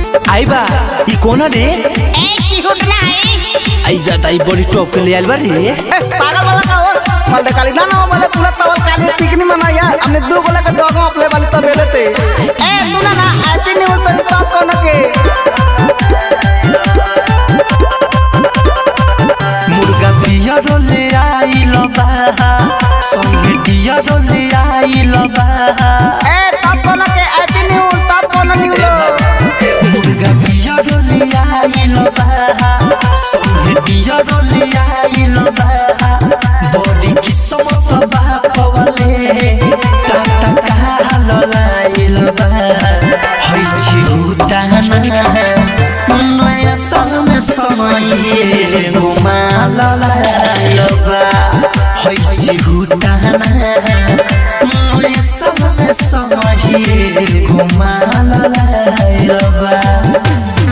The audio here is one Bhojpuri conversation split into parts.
आई बा ई कोना रे ए चिहुट ना है आई जाता ई बड़ी टॉप के ले आइल बा रे ए, पागल वाला का हो मल दे काली ना ना बोले पूरा तवल काली पिकनी में ना यार हमने दो बोले के दोगो अपने वाली तो बेले थे ए तू ना ना ऐसी नहीं बोल तो टॉप कौन के मुर्गा पियर ले आइल बा संगे डियर ले आइल बा ए टॉप कौन के ऐसी नहीं बोल टॉप कौन नहीं बोल मुर्गा पियर ले आइल बा संगे डियर ले आइल बा बड़ी किस्मत बाप वाले टाटा काल लाइल बा हई छी उताना नया साल में समय घुमा लाइल बा हई छी उताना नया साल में समय घुमा लाइल बा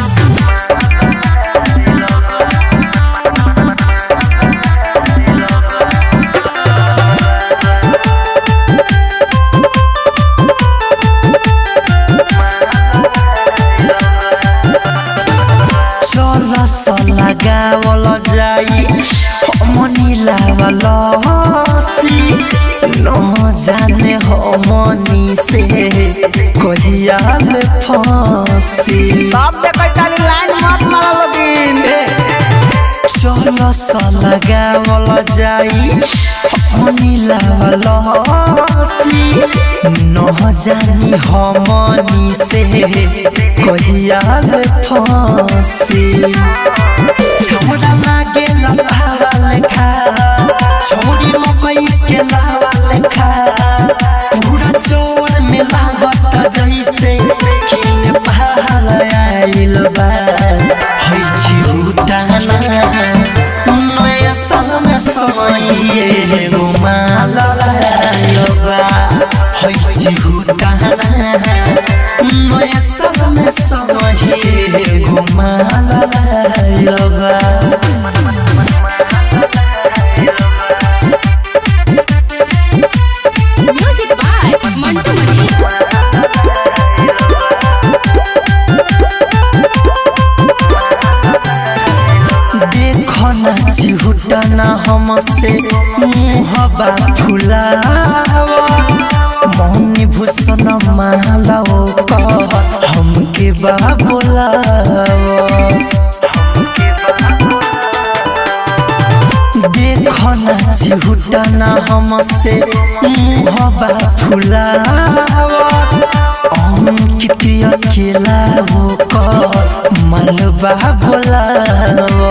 चल सला गावल जाई हमनी लावल सी न जाने हमनी से कहिया ले फंसी टॉप दे कोई काली लाइन मत मारा लोगिन चल सला गावल जाई हमनी लावल सी न जानी हमनी से कहिया ले फंसी छोड़ा लागे लतावा लेखा छोड़ी मकई के लावा लेखा पूरा चोर में लागत जैसे किन पहाड़ आइल बा हई चिरुताना नया साल में समय घुमा लाइल बा हई चिरुताना नया साल में समय घुमा लाइल बा म्यूजिक बाय मंटू मनी देखो ना चिहुटा ना हमसे मुहबा फुलावा मौनी भूषण मालाओ कह हमके बा बोलावा देखो ना चिहुटा ना हमसे मुहबा फुलावा अंकित अकेला वो कह मलबा बोलावा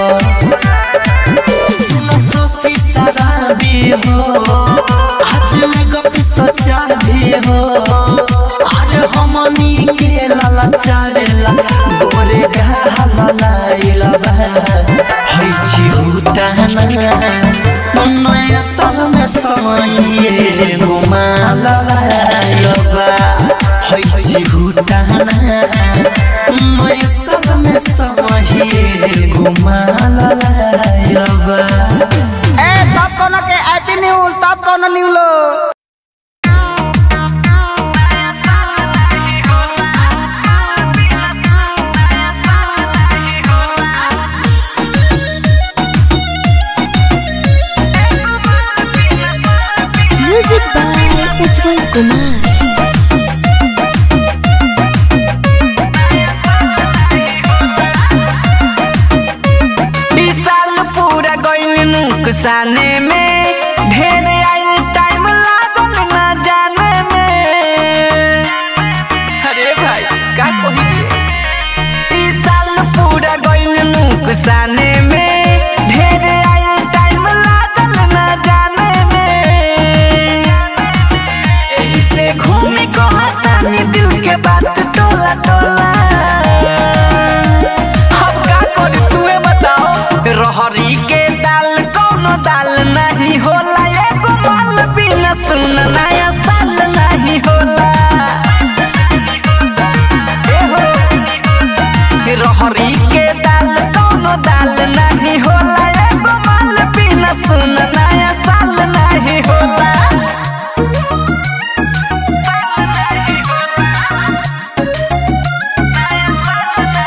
सुनो सोसी शराबी हो आज लगो कि सच्चा भी हो आज हमनी के लाला चारेला गोरे गाला लाइला बा हई छी उताना नया साल में समय घुमा लाइला बा हई छी उताना नया साल में समय घुमा लाइला बा ए टॉप कौन के ऐसी नहीं बोल टॉप कौन नहीं बोल म्यूजिक बाय उज्जवल कुमार ई साल पूरा गइल नुकसाने में ढेर आइल टाइम लागल ना जाने में अरे भाई का कही के ई साल पूरा गइल नुकसाने में ढेर आइल टाइम लागल ना जाने में एही से घूमी कहतानी दिल के बात टोला टोला हम का करी तूहे बताओ रहरी के दाल कौनो दाल नहीं होला एगो माल बिना सुन नया साल नहीं होला ए हो। रहरी के दाल कौनो दाल नहीं होला एगो माल बिना सुन नया साल नहीं होला साल नहीं होला।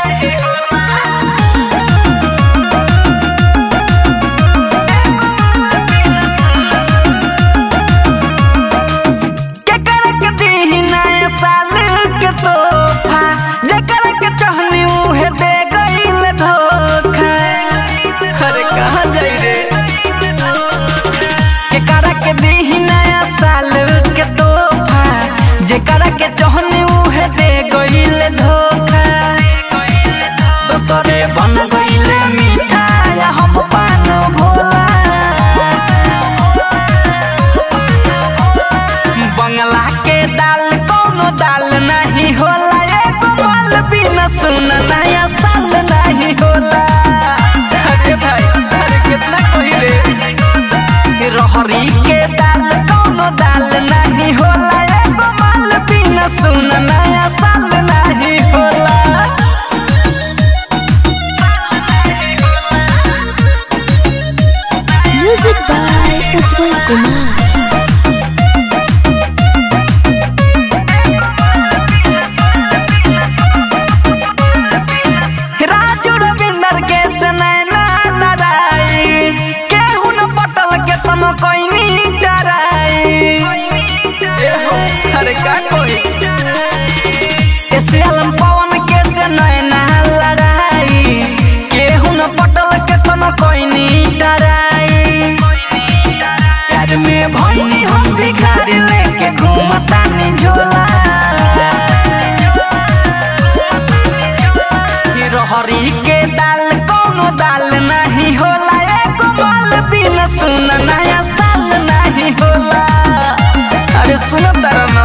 गइले धोखा दोसरे बन गइले मीठा या हम पान भोला बंगला के दाल कोनो दाल नहीं होला एगो माल बिना सुन नया साल नहीं होला अरे भाई अरे कितना कोई रे रहरी के दाल कोनो दाल नहीं होला एगो माल बिना सुन नया साल नहीं होला Music by Ujjwal Kumar. Raju Ravinder के सनैना लड़ाई केहू न पटल के तम कोइनी डराई अरे का कोई ऐसे आलम पवन के सनैना लड़ाई केहू न पटल के तम कोइनी डराई प्यार में भइनी हम भिखारी लेके घूमता नी झोला रहरी के दाल कोनो दाल नहीं होला एगो माल बिना सुन नया साल नहीं होला अरे सुनो तारा न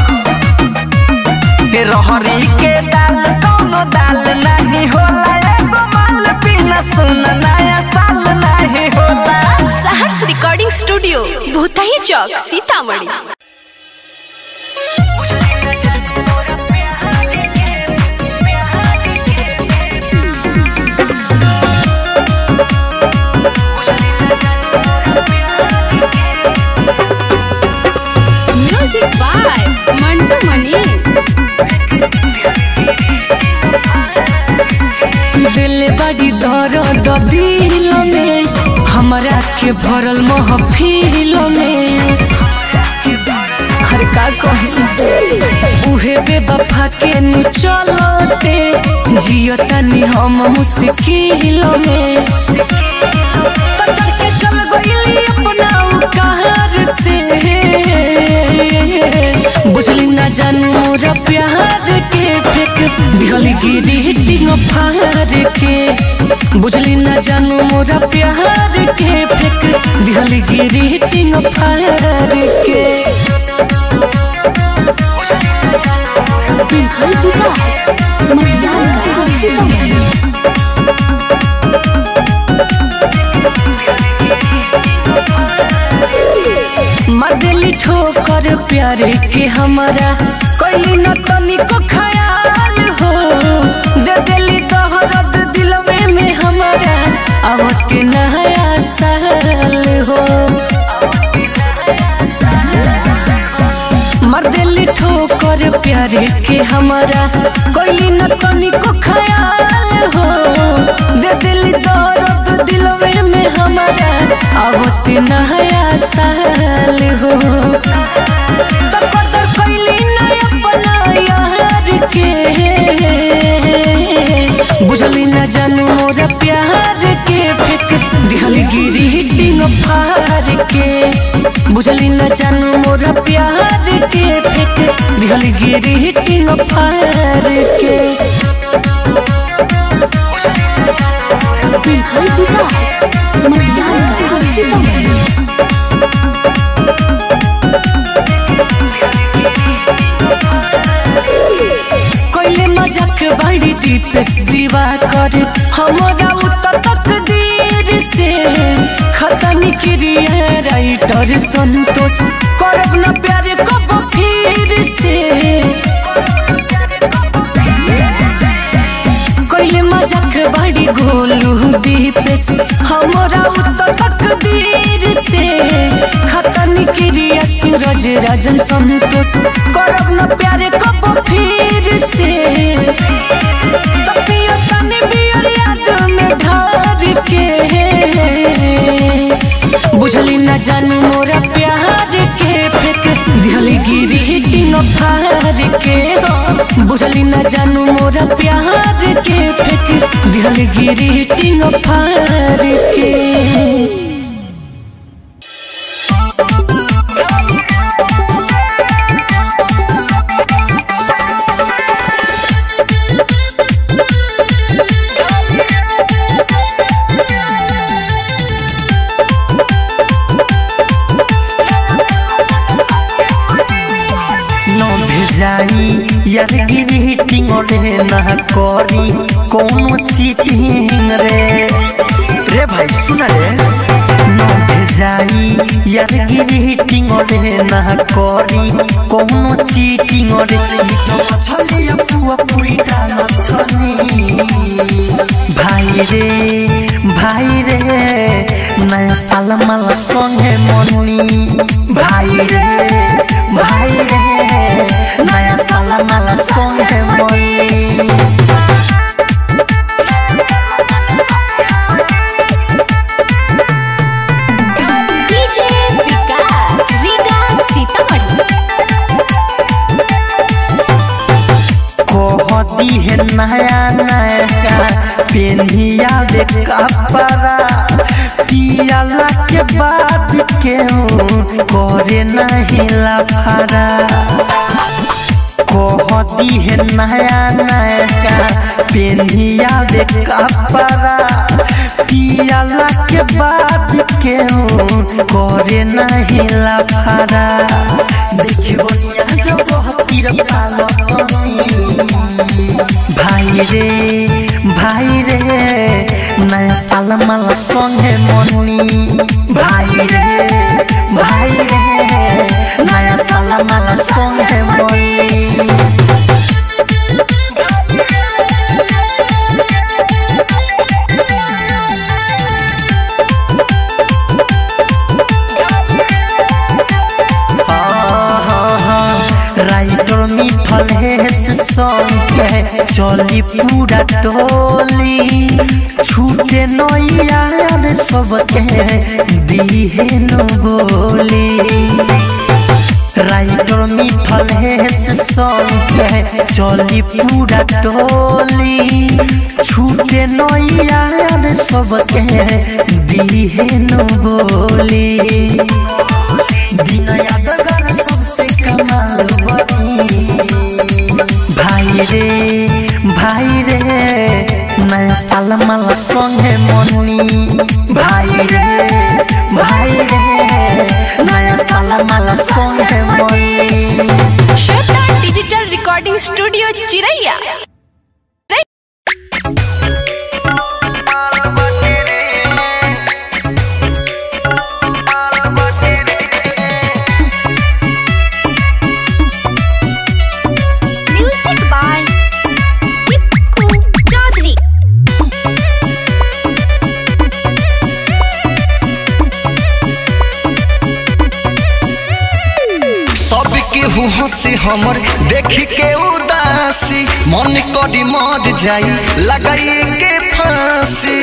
के रहरी के दाल कोनो दाल नहीं होला एगो माल बिना सुन नया साल नहीं होला Saharsh recording studio Bhutahi Chowk Sitamarhi music by Mantu Mani दिल बड़ी दर्द दिल में हमरा के भरल महफिल में हर का कही उहे बेवफा के नु चलते जियतनी हम मुश्किल में तो चढ़ के चल गइली अपना कार से बुझली ना जानू मोरा प्यार के फेक दिहली गिरी हिटिंग फार के बुझली ना जानू मोरा प्यार के फेक दिहली गिरी हिटिंग फार के डीजे विकास मटियाला सीतामढ़ी मदली ठोकर प्यार के हमारा कोई न तनिको ख्याल हो दे दिली तोहरद दिल में में हमारा आवत नया साल हो मर्दली ठोकर प्यार के हमारा कोई न तनिको ख्याल हो दे दिली दर्द दिल में में हमारा आवत नया साल हो तो कदर कैली न अपना यार के बुझली न जानू मोरा प्यार के फेक दिहली गिरी हिटिंग फार के बुझली न जानू मोरा प्यार के फेक दिहली गिरी हिटिंग फार के डीजे विकास मटियाला सीतामढ़ी कोइले मजाक बड़ी दीपेश दीवा कर हमारा उत तकदीर से खतनी क्रिया राइटर संतोष करब न प्यार कब फिर से कोइले मजाक बड़ी गोलू दीपेश हमारा उत तकदीर से खतनी क्रिया सूरज राजन संतोष करब न प्यार कब फिर से तपिया तनी बियर याद में ढार के बुझली न जानू मोरा प्यार के फेक दिहली गिरी हिटिंग फार के हो बुझली न जानू मोरा प्यार के फेक दिहली गिरी हिटिंग फार के रे ना करी कोनो चीटिंग रे रे भाई सुन रे न भेजाई यार गिरीटिंग रे ना करी कोनो चीटिंग रे छली पुआ पूरी डाल छली भाई रे भाई रे नया साल माला संगे मनी भाई रे भाई रे नया साल माला संगे मनी डीजे विकास रीगा सीतामढ़ी कहती है नया नया पेनिया दे कपड़ा पियाला के बाद केहू करे नहीं लफड़ा कहती है नया नया पेनिया दे कपड़ा पियाला के बाद केहू करे नहीं लफड़ा देखियो बनिया जब तीर पालो भाई रे भाई रे नया साल माला संगे मनी भाई रे भाई रे नया साल माला संगे मनी राइटर मिथल हेस संगे चली पूरा टोली छूटे नैयार सबके दिहे न बोली राइटर मिथल हेस संगे चली पूरा टोली छूटे नैयार सबके दिहे न बोली दिन यादगार सबसे कमाल बनी भाई रे भाई रे नया साल माला संगे मनी भाई रे भाई रे नया साल माला संगे मनी Shweta digital recording studio Chiraiya music by Tippu Chaudhary सबके हंसी हमर देख के उदासी मन करी मर जाई लगाई के फांसी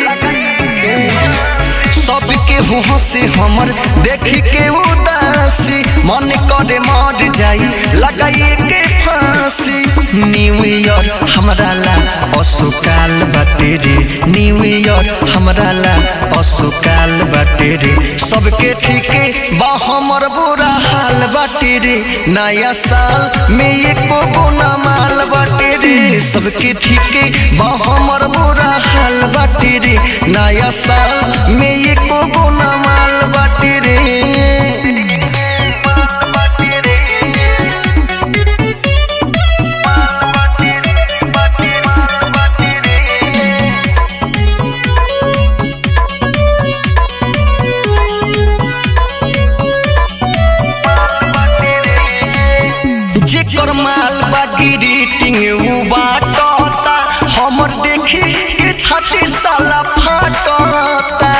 सबके हंसी हमर देख के उदासी मन करे मर जाई लगाई के फांसी न्यू ईयर हमरा ला असुकाल बाटे रे न्यू ईयर हमरा ला असुकाल बाटे रे सबके ठीके बा हमर बुरा हाल बाटे रे नया साल में एको गुना माल बाटे रे सबके ठीके बा हमर बुरा हाल बाटे रे नया साल में एको गुना माल बाटे रे जेकर माल बा ग्रीटिंग उ बाटता हमर देखी के छाती साला फाटता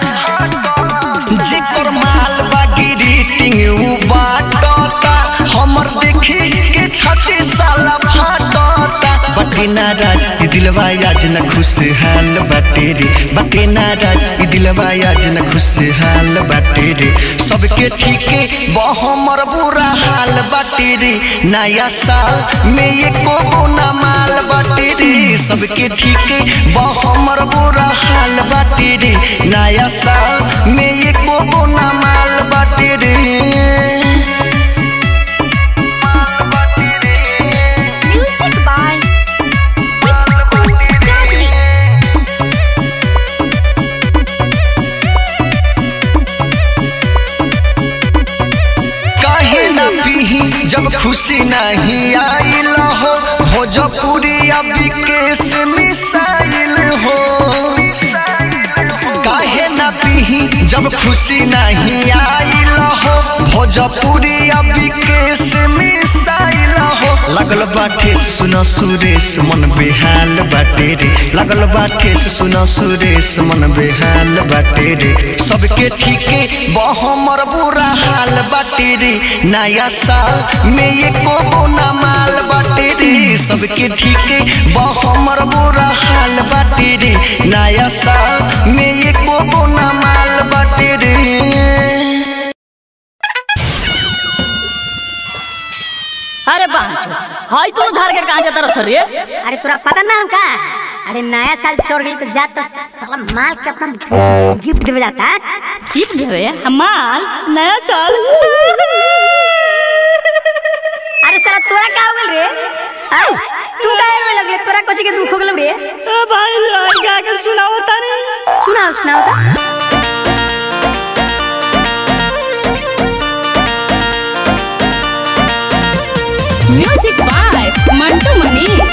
जेकर माल बा ग्रीटिंग उ बाटता हमर देखी के छाती साला फाटता बटे नाराज ई दिलवा आज न खुशहाल बाटे रे बटे नाराज ई दिलवा आज न खुशहाल बाटे रे सबके ठीके बा हमर बुरा हाल बाटे रे नया साल में एको गुना माल बाटे रे सबके ठीके बा हमर बुरा हाल बाटे रे नया साल में एको गुना माल बाटे रे म्यूजिक बाय टिप्पू चौधरी काहे ना पीही जब खुशी नहीं आइल हो भोजपुरी अभी केस मिसाइल हो काहे ना पीही जब खुशी नहीं आइल हो भोजपुरी अभी केस मिसाइल हो लगल बाटे सुन सुरेश मन बेहाल बाटे रे लगल बाटे सुन सुरेश मन बेहाल बाटे रे सबके ठीके बहमर बुरा हाल बाटे रे नया साल में ये को ना माल बाटे रे सबके ठीके बहमर बुरा हाल बाटे रे नया साल में ये को ना माल बाटे रे अरे बाहर हाय तू धार के कहां जाता रह रे अरे तोरा पता ना का अरे नया साल छोड़ गई तो जाता साला माल के अपना गिफ्ट देवे जाता टिप देवे हमार नया साल अरे साला तोरा का हो गल रे आय, तू का होने लगले तोरा कोची के दुख हो गल रे ए भाई लड़का के सुनाओ तारे सुनाओ सुनाओ तो म्यूजिक बाय मंटू मनीष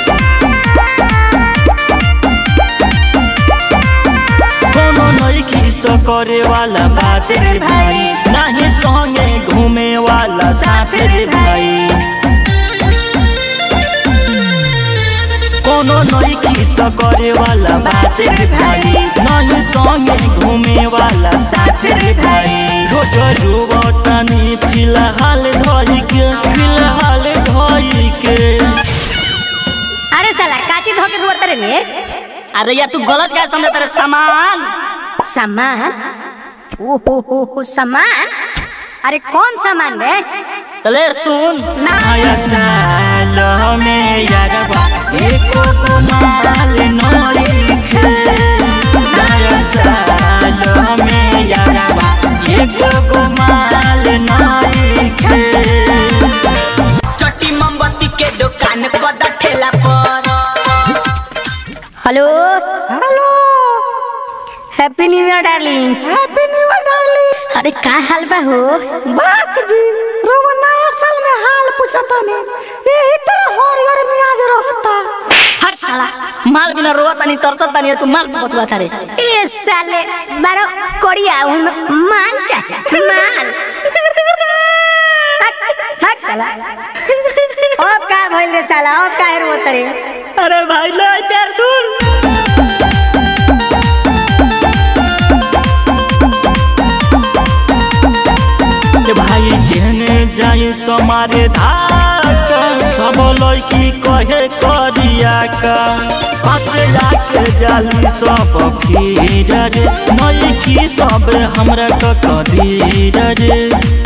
कोनो नइखी सो करे वाला बात रे भाई नाही संगे घूमे वाला साथ रे भाई कोनो नइखी सो करे वाला बात रे भाई नाही संगे घूमे वाला साथ रे भाई रोज रुवतनी फिलहाल धोई के फिलहाल धोई के अरे साला काची धोके रोत रे ने अरे यार तू गलत क्या समझ तेरे सामान सामान ओ हो हो हो सामान अरे कौन सामान रे तले सुन नया साल में यारबा एको को माल नइखे नया साल में यारबा एको को माल नइखे चट्टी मोमबत्ती के दुकान कदा ठेला पर hello hello happy new year darling happy new year darling अरे का हाल बा हो बात जी रोवा नया साल में हाल पूछता ने यही तरह हरियर मियाज रहता हट साला माल बिना रोवत नहीं तरसत नहीं तू माल से बतवा थारे ए साले बारो कोड़िया उन माल चाचा माल हट, हट साला अब का भइल रे साला अब का रोत रे अरे भाई ले प्यार सुन के भाई जेने जाए समारे धाक सब लड़की कहे करिया का पासे जाके जाली सब खीर रे नई की सब हमरा क कदीर रे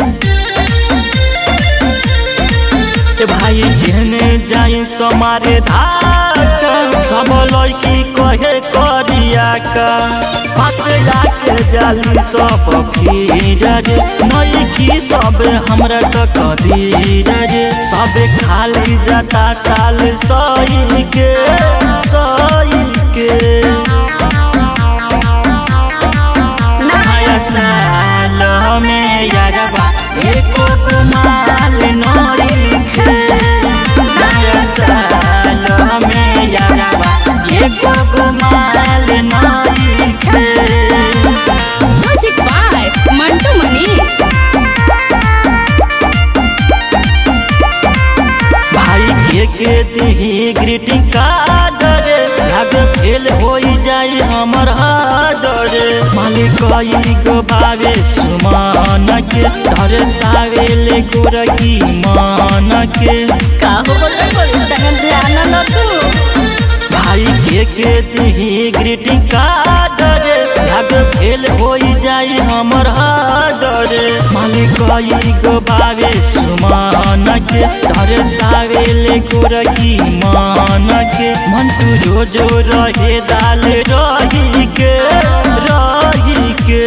के भाई जेने जाए समारे धाक सब लड़की कहे करिया का पासे जाके जाली सब खीर रे नई की सब हमरा क कदीर रे सब खाली जाता साल सही के सही के नया साल में यारबा एको को माल नइखे नया साल में यारबा एको को माल नइखे म्यूजिक बाय मंटू मनीष भाई के के दिही ग्रीटिंग कार्ड रे भाग फेल होई जाई हमर हाड रे मालिक कई गो बावे सुमान के धरे सावे ले गोरकी मान के का हो बोले बोले तहन ध्यान न तू भाई के के दिही ग्रीटिंग कार्ड रे भाग फेल होई जाई हमर हाड रे मालिक कई गो बावे सुमान के धरे सावे ले गोरकी मान के मन तू जो जो रहे दाल रही के रही के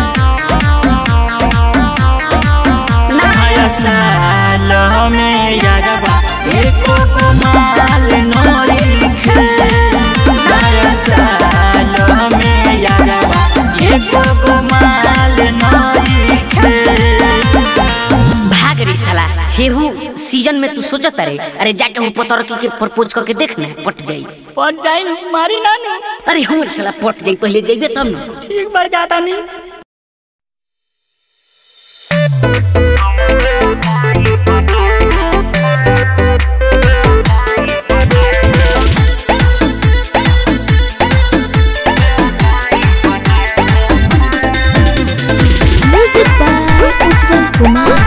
नया साल में यारबा एको को माल नइखे नया साल में यारबा एको को माल नइखे भाग रे साला हेहू सीजन सीजन में तू सोचत अरे अरे जाके वो पतर के, के प्रपोज करके देख ना पट जाई पट जाई मारी ना नु अरे हमरे साला पट जाई पहले जइबे तब ना ठीक बार जाता नहीं म्यूजिक बाय उज्जवल कुमार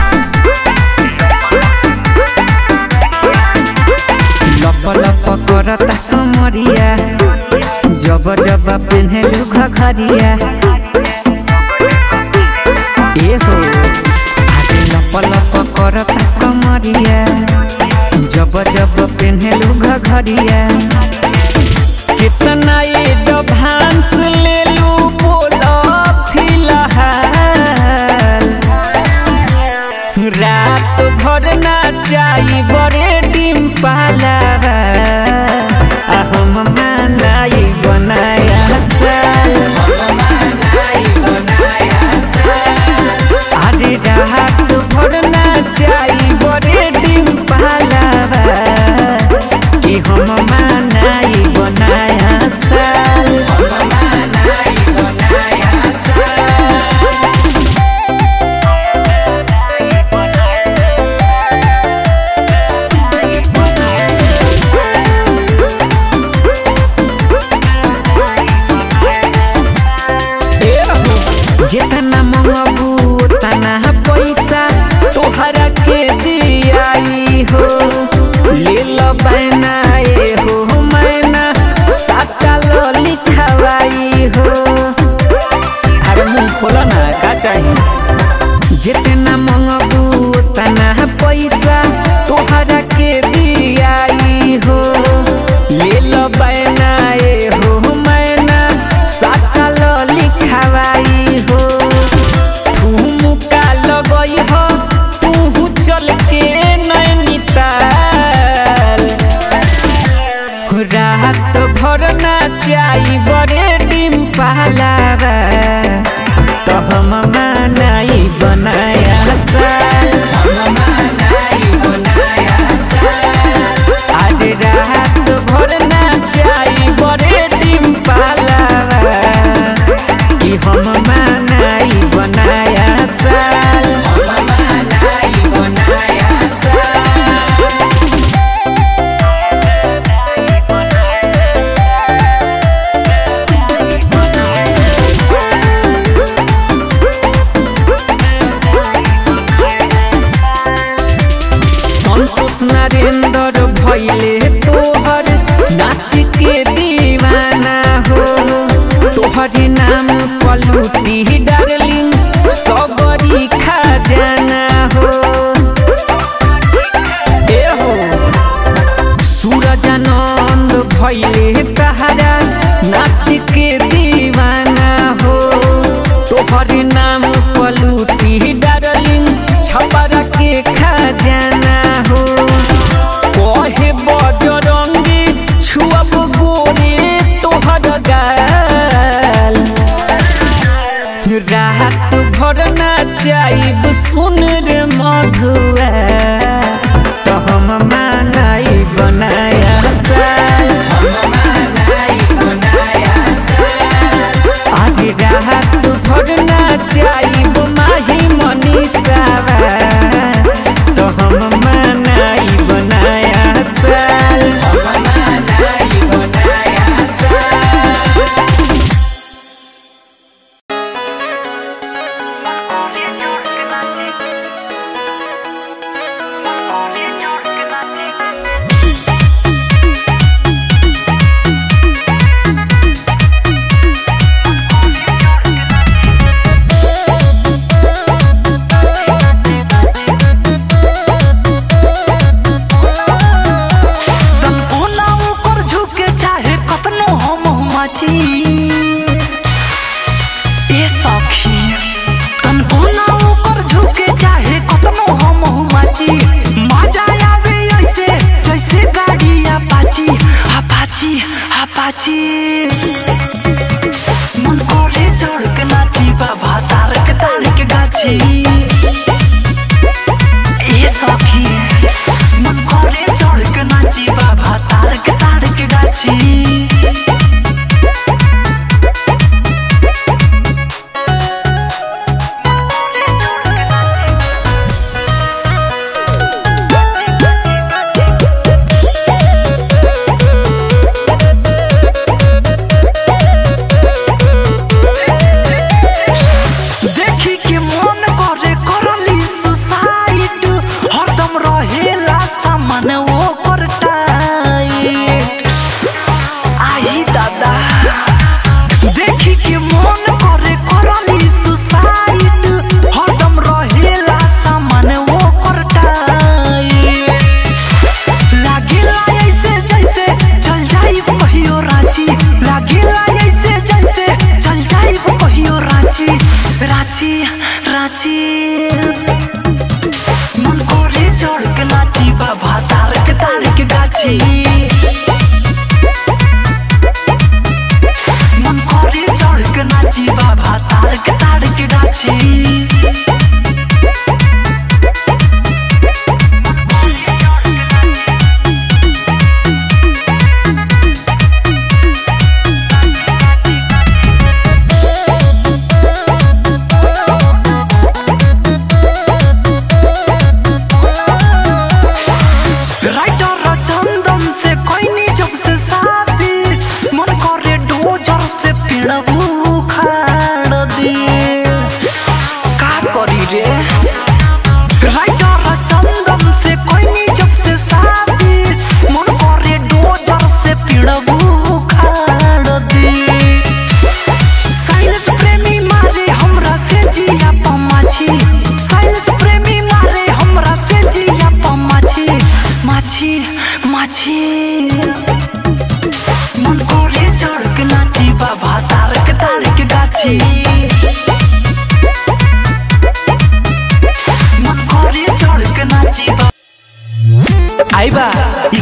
लप लप करता कमरिया जब जब पेन्हलू घघरिया ए हो आगे लप लप करता कमरिया जब जब पेन्हलू घघरिया कितना एडवांस ले लू बोला फिलहाल रात भर नाचाई बड़े डिम पालावा आ हम मनाई बनाया साल अरे रात भर नाचाई बड़े डिम पालावा कि हम मनाई बनाया साल जितना मंगबू उतना पैसा तोहरा के दियाई हो ले लो बैना ए हो मैना साटा लो लिखवाई हो अरे मुंह खोलो ना का चाहिए जितना मंगबू उतना पैसा तोहरा के दियाई हो ले लो बैना ए हो मैना साटा लो लिखवाई हो ठुमका लगई हो तू चल के नैनीताल रात भर नाचाई बड़े डिम पहलावा तो हम मनाई बनाया साल आज रात भर नाचाई बड़े डिम पहलावा कि हम मनाई बनाया साल संतोष नरेंद्र भैले तोहर नाच के दीवाना हो तोहर नाम पलूटी डार्लिंग सबरी खजाना हो ए हो सूरजानंद भैले तहरा नाच के दीवाना हो तोहर नाम पलूटी डार्लिंग छपरा के खजाना हो कहे बजरंगी छुअब गोरे तोहर गाल रात भर नाचाइब सुन रे मधुआ तो हम मनाई बनाया साल आज रात भर नाचाइब माही मनीषावा तो हम मनाई बनाया साल कोना ऊपर झुके चाहे कतनो हम माची ए सखी तन कोना ऊपर झुके चाहे कतनो हम माची मजा आवे ऐसे जैसे गाड़ी अपाची अपाची अपाची मन करे चढ़ के नाची बाबा तारक तारक गाची ए सखी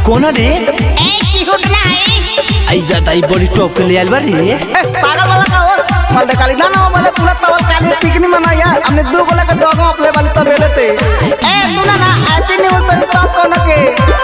कौन रे ए चिहुट ना है आई जाता ई बड़ी टॉप के ले आइल बारी ए पागल वाला का हो मल काली ना ना बोले पूरा तवल काली पिकनी मना यार हमने दो बोले के दो गो अपने वाली तो बेले थे ए तू ना ना हैप्पी न्यू ईयर तो टॉप कौन के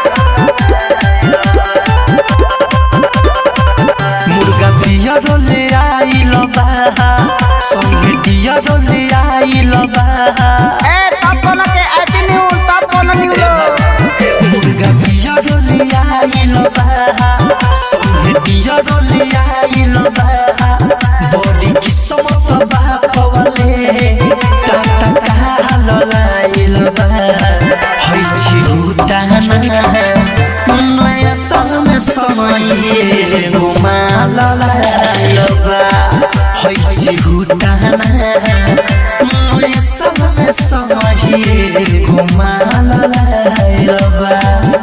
मुर्गा बिया रोले आइल बा संगे डिया रोले आइल बा ए टॉप कौन के हैप्पी न्यू टॉप कौन न्यू लो मुर्गा बिया रोले आइल बा संगे डिया रोले आइल बा बड़ी किस्मत बा पवले टाटा काल लाइल बा हई छी उताना नया साल में समय घुमा लाइल बा हई छी उताना नया साल में समय घुमा लाइल बा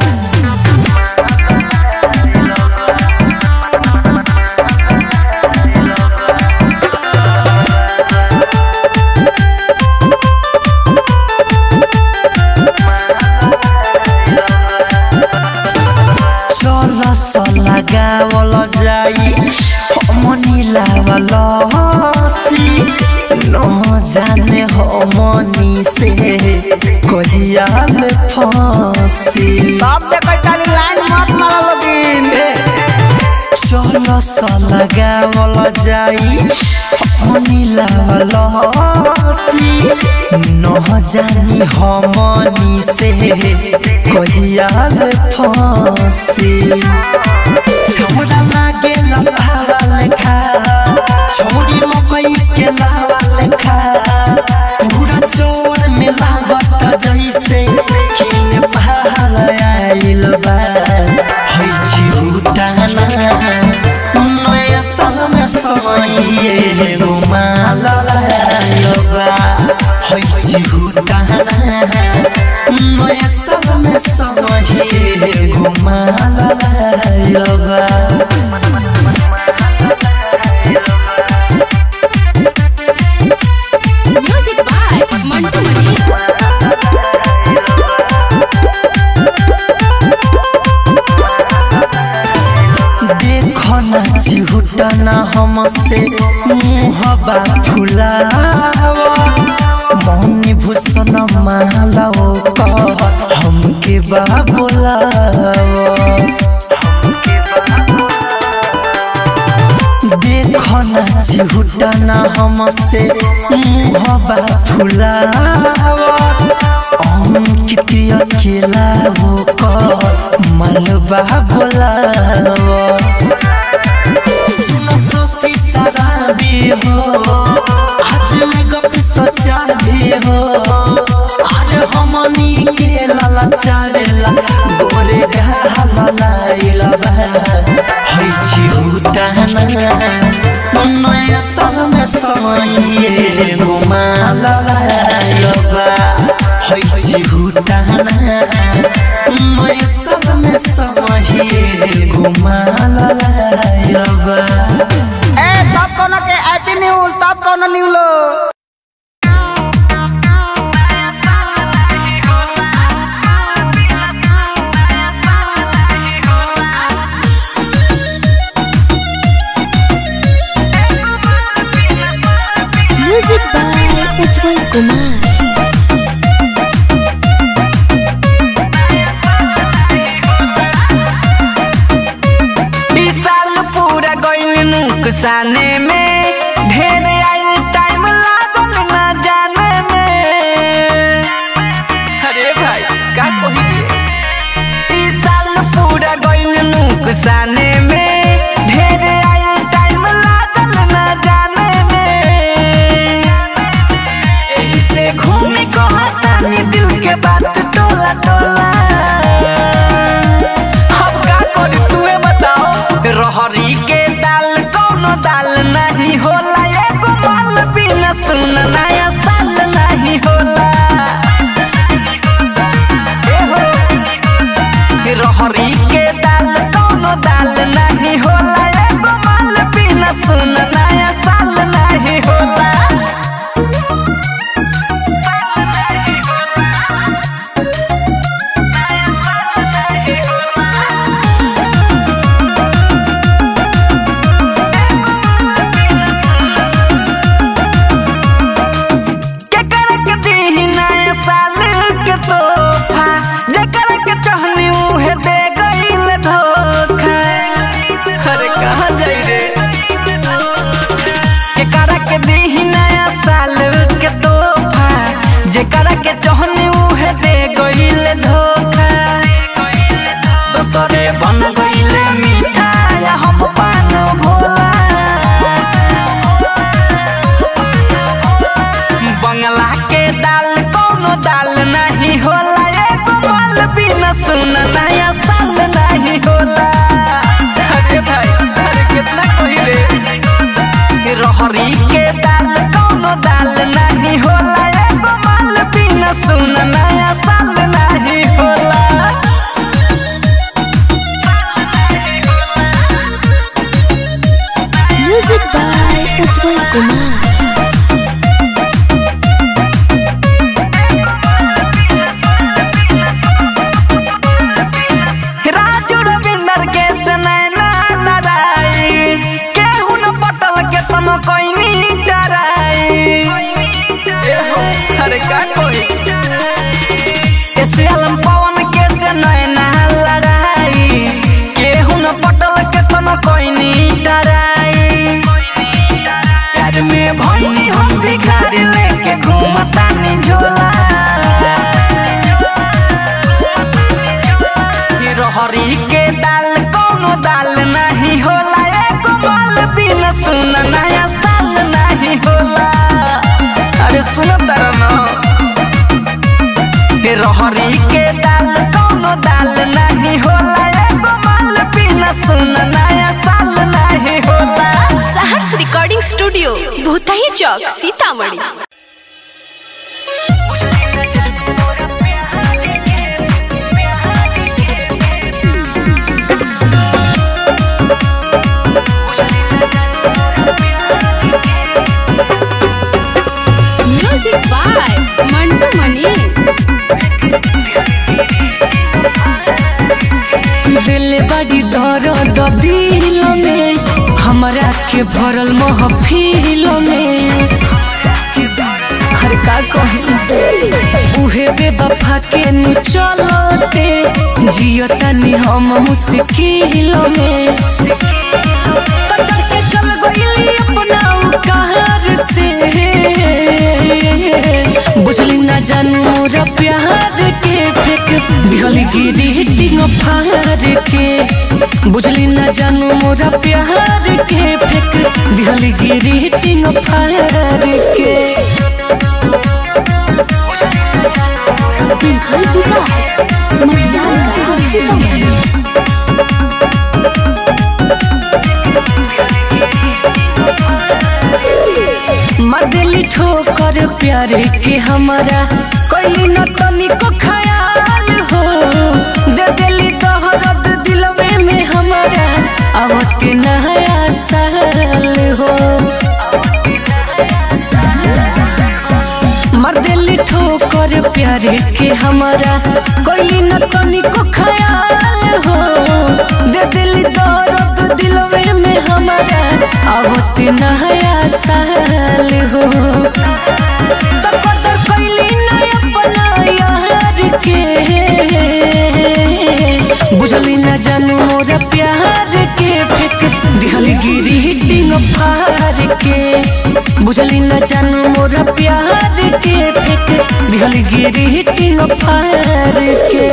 चरस लगावल जाई हमनी लावल हसी न जाने हमनी से कहिया ले फंसी टॉप दे कोई ताली लाइन मत मारा लोगिन चरस लगावल जाई हमनी लावल हसी न जानी हमनी से कहिया ले फंसी छोड़ा लागे लतावा लेखा छोड़ी मकई के लावा लेखा पूरा चोर में लागत जैसे किन पहाड़ आइल बा हई चिहुटाना नया साल में समय घुमा लाइल बा हई चिहुटाना नया साल में समय घुमा लाइल बा म्यूजिक बाय मंटू मनी देखो ना चिहुटना हमसे मुहबा फुलावा मौनी भूषण मालाओ कह हमके बा बोलावा देखो ना चिहुटना हमसे मुहबा फुलावा अंकित अकेला वो कह मलबा बोलावा सुनो सोसी सारा भी हो आज गप सच्चा भी हो अरे हमनी के लाला चारेला गोरे गाला लाइला बा हई छी उताना नया साल में समय घुमा लाइला बा हई छी उताना नया साल में समय घुमा लाइला बा ए टॉप कौन के हैप्पी न्यू टॉप कौन न्यू लो म्यूजिक बाय उज्जवल कुमार ई साल पूरा गइल नुकसाने में ढेर आइल टाइम लागल ना जाने में अरे भाई का कही रे ई साल पूरा गइल नुकसाने में ढेर आइल टाइम लागल ना जाने में एही से घूमी को हतानी दिल के बात टोला टोला अब का करी तूहे बताओ रहरी के दाल कौनो दाल नहीं होला एगो माल बिना सुन नया साल नहीं होला ए हो। रहरी के दाल कौनो दाल नहीं होला एगो माल बिना सुन नया साल नहीं होला कहाँ जाई रे केकरा के दीही नया साल के तोहफा जेकरा के चाहनी उहे दे गइल धोखा दोसरे बन गइल मिठाई हम पान भोला बंगला के दाल कोनो दाल नहीं होला एगो माल बिना सुन नया साल नहीं होला अरे भाई अरे कितना कोई रे रहरी के दाल कोनो दाल नहीं होला एगो माल बिना सुन नया साल नहीं होला म्यूजिक बाय उज्जवल कुमार राजू रविंदर के सनैना लड़ाई केहू न पटल के तम कोई डराई अरे का कोई ऐसे अलम पवन के से नैना लड़ाई केहू न पटल के तम कोई डराई प्यार में भई हम भिखारी लेके घूमता नी झोला रहरी के दाल कोनो दाल नहीं होला एगो माल बिना सुन नया साल नहीं होला अरे सुनो तारा ना हे रहरी के दाल कोनो दाल नहीं होला एगो माल बिना सुन नया साल नहीं होला Saharsh recording studio Bhutahi Chowk Sitamarhi music by Mantu Mani दिल बड़ी दर्द दिल में हमरा के भरल महफिल में हर का कही उहे बेवफा के नु चलते जियतानी हम मुश्किल में तो चल के चल गइली अपना कार से बुझली ना जानू मोरा प्यार के फेक दिहली गिरी हिटिंग फार के बुझली ना जानू मोरा प्यार के फेक दिहली गिरी हिटिंग फार के डीजे विकास महिला सीतामढ़ी मदली ठोकर प्यार के हमारा कोई न तनिको ख्याल हो दे दिली तोहरत दिलवे में हमारा आवत नया साल हो मर्दली ठोकर प्यार के हमारा कोई न तनिको ख्याल हो दे दिली दर्द दिलवे में हमारा आवत नया साल हो तो कदर कैली न अपना यार के बुझली न जानू मोरा प्यार के फेक दिहली गिरी हिटिंग फार के बुझली न जानू मोरा प्यार के फेक दिहली गिरी हिटिंग फार के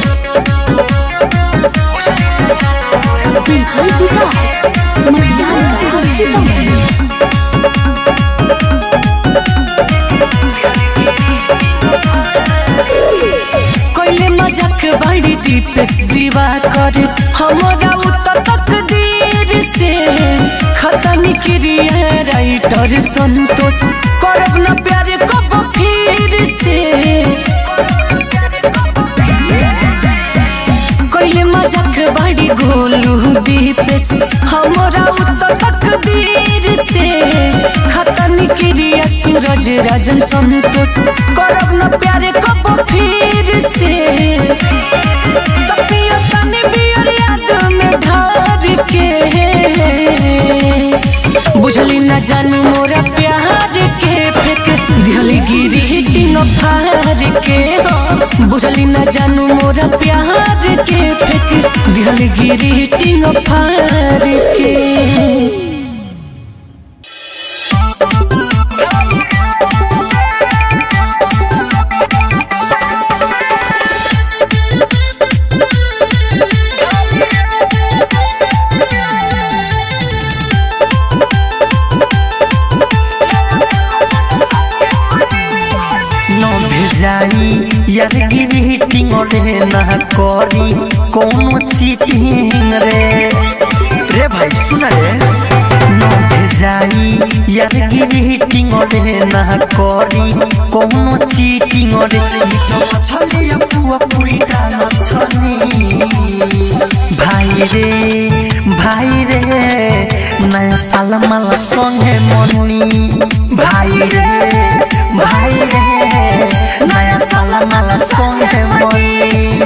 डीजे विकास महिला सीतामढ़ी कोइले मजाक बड़ी दीपेश दीवा कर हमारा उतर तकदीर से खतनी क्रिया राइटर संतोष करब न प्यार कब फिर से कोइले मजाक बड़ी गोलू दीपेश हमारा उतर तकदीर से खतनी क्रिया सूरज राजन संतोष करब न प्यार कब फिर से तपिया तनी बियर याद में ढार के बुझली न जानू मोरा प्यार के फेक दिहली गिरी हिटिंग फार के हो बुझली न जानू मोरा प्यार के फेक दिहली गिरी हिटिंग फार के यार ग्रीटिंग रे ना करी कोनो चीटिंग रे रे भाई सुन रे न भेजाई यार ग्रीटिंग रे ना करी कोनो चीटिंग रे छले पुआ पुरी डाल छनी भाई रे भाई रे नया साल माल संगे मनी भाई रे भाई रे नया साल माल संगे मनी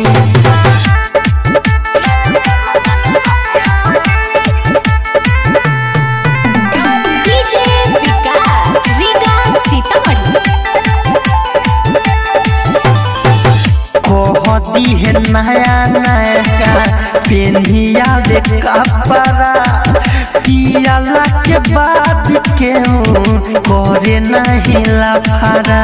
डीजे विकास रीगा सीतामढ़ी कहती है नया नया पेनिया दे कपड़ा पियाला के बाद केहू करे नहीं लफड़ा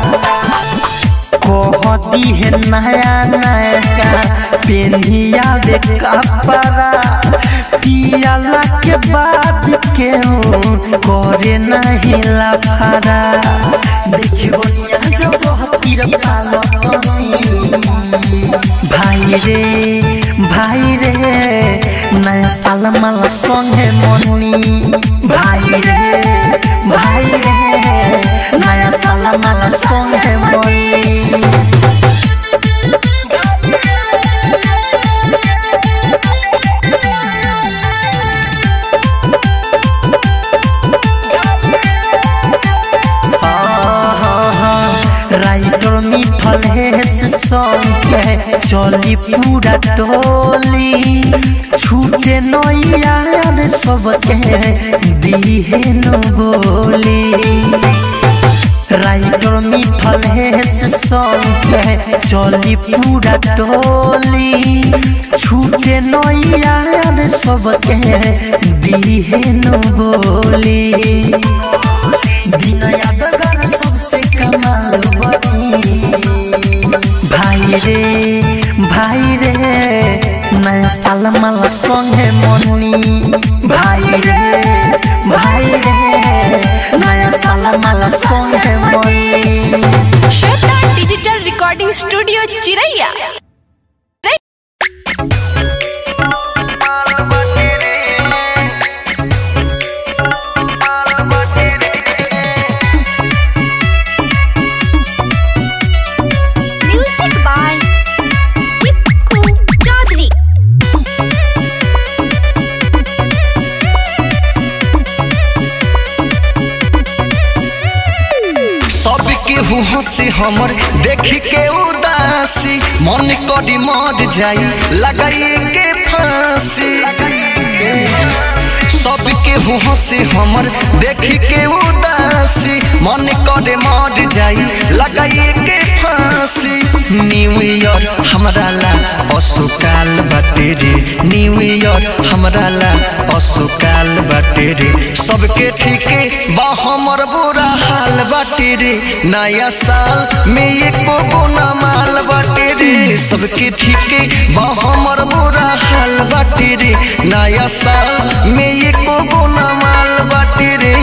कहती है नया नया पेनिया दे कपड़ा पियाला के बाद केहू करे नहीं लफड़ा देखियो जब हतीर पालो भाई रे भाई रे नया साल माल संगे मनी भाई रे भाई रे नया साल माल संगे मनी राइटर मिठल हेस संगे चली पूरा टोली छूटे नैयार सबके दिहे न बोली राइटर मिठल हेस संगे चली पूरा टोली छूटे नैयार सबके दिहे न बोली दिन यादगार सबसे कमाल बनी भाई रे भाई रे नया साल माल संगे मनी भाई रे भाई रे नया साल माल संगे मनी Shweta digital recording studio Chiraiya music by Tippu Chaudhary सब केहू हंसी हमर देखी के उदासी मन करी मर जाई लगाई के फांसी सब केहू हंसी हमर देखी के उदासी मन करे मर जाई लगाई के फांसी न्यू ईयर हमरा ला असुकाल बाटे रे न्यू ईयर हमरा ला असुकाल बाटे रे सबके ठीके बा हमर बुरा हाल बाटे रे नया साल में एको गुना माल बाटे रे सबके ठीके बा हमर बुरा हाल बाटे रे नया साल में एको गुना माल बाटे रे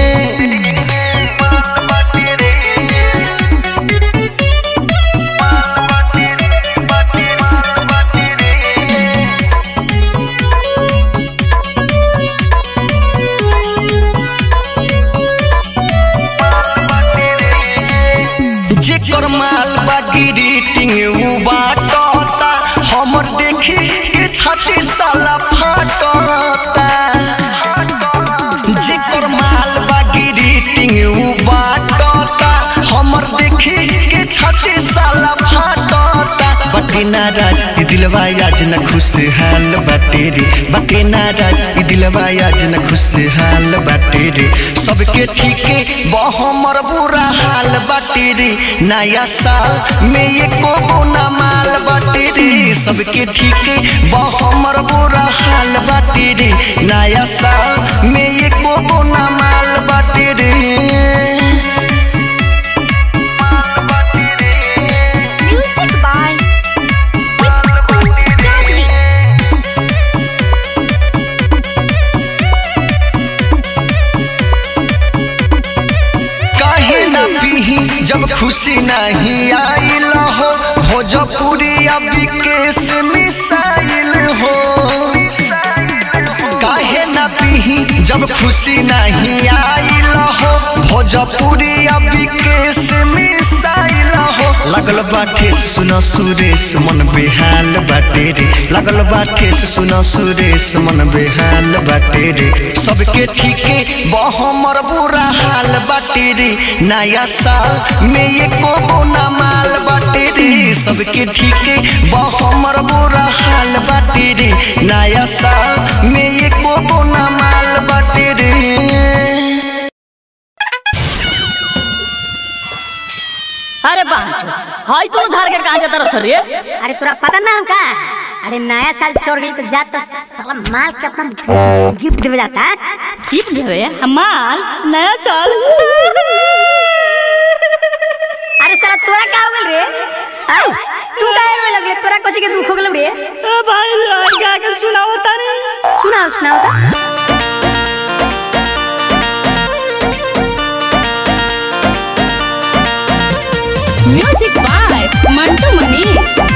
जेकर माल बा ग्रीटिंग उ बाटता हमर देखी के छाती साला फाटता जेकर माल बा ग्रीटिंग उ बाटता हमर देखी के छाती साला फाटता बटे नाराज ई दिलवा आज न खुशहाल बाटे रे बटे नाराज ई दिलवा आज न खुशहाल बाटे रे सबके ठीके बा हमर बुरा हाल बाटे रे नया साल में एको गुना माल बाटे रे सबके ठीके बा हमर बुरा हाल बाटे रे नया साल में एको गुना माल बाटे रे म्यूजिक बाय टिप्पू चौधरी काहे ना पीही जब खुशी नहीं आइल हो भोजपुरी अभी केस मिसाइल हो काहे ना पीही जब खुशी नहीं आइल हो भोजपुरी अभी केस मिसाइल हो लगल बाटे सुन सुरेश मन बेहाल बाटे रे लगल बाटे सुन सुरेश मन बेहाल बाटे रे सबके ठीके बहमर बुरा हाल बाटे रे नया साल में ये को ना माल बाटे रे सबके ठीके बहमर बुरा हाल बाटे रे नया साल में ये को ना माल बाटे रे अरे बांचो हाय तू धार के कहां जाता रह रे अरे तोरा पता ना हम का अरे नया साल छोड़ गई तो जाता साला माल के अपना गिफ्ट देवे जाता गिफ्ट देवे हमार नया साल अरे साला तोरा का हो गल रे आय तू का रोए लगले तोरा कोची के दुख हो गल रे ए भाई लड़का के सुनाओ तारे सुनाओ सुनाओ ता। म्यूजिक बाय मंटू मनी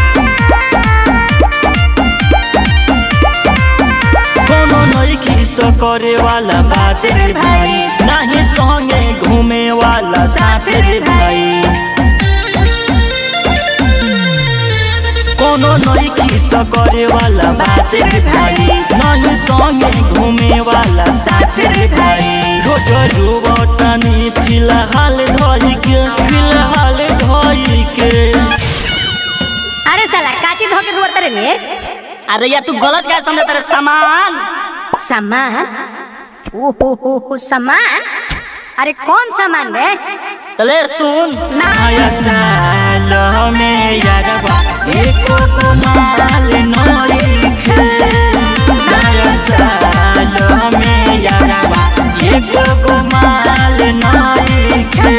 कोनो नइखी सो करे वाला बात रे भाई नाही संगे घूमे वाला साथ रे भाई कोनो नइखी सो करे वाला बात रे भाई नाही संगे घूमे वाला साथ रे भाई रोज रोवतनी फिलहाल धोई के फिलहाल धोई के अरे साला काची धो के रुआ तेरे रे अरे यार तू गलत क्या समझ तेरे सामान सामान ओ हो हो हो सामान अरे कौन सामान रे तले सुन नया साल में यारबा एको को माल नइखे नया साल में यारबा एको को माल नइखे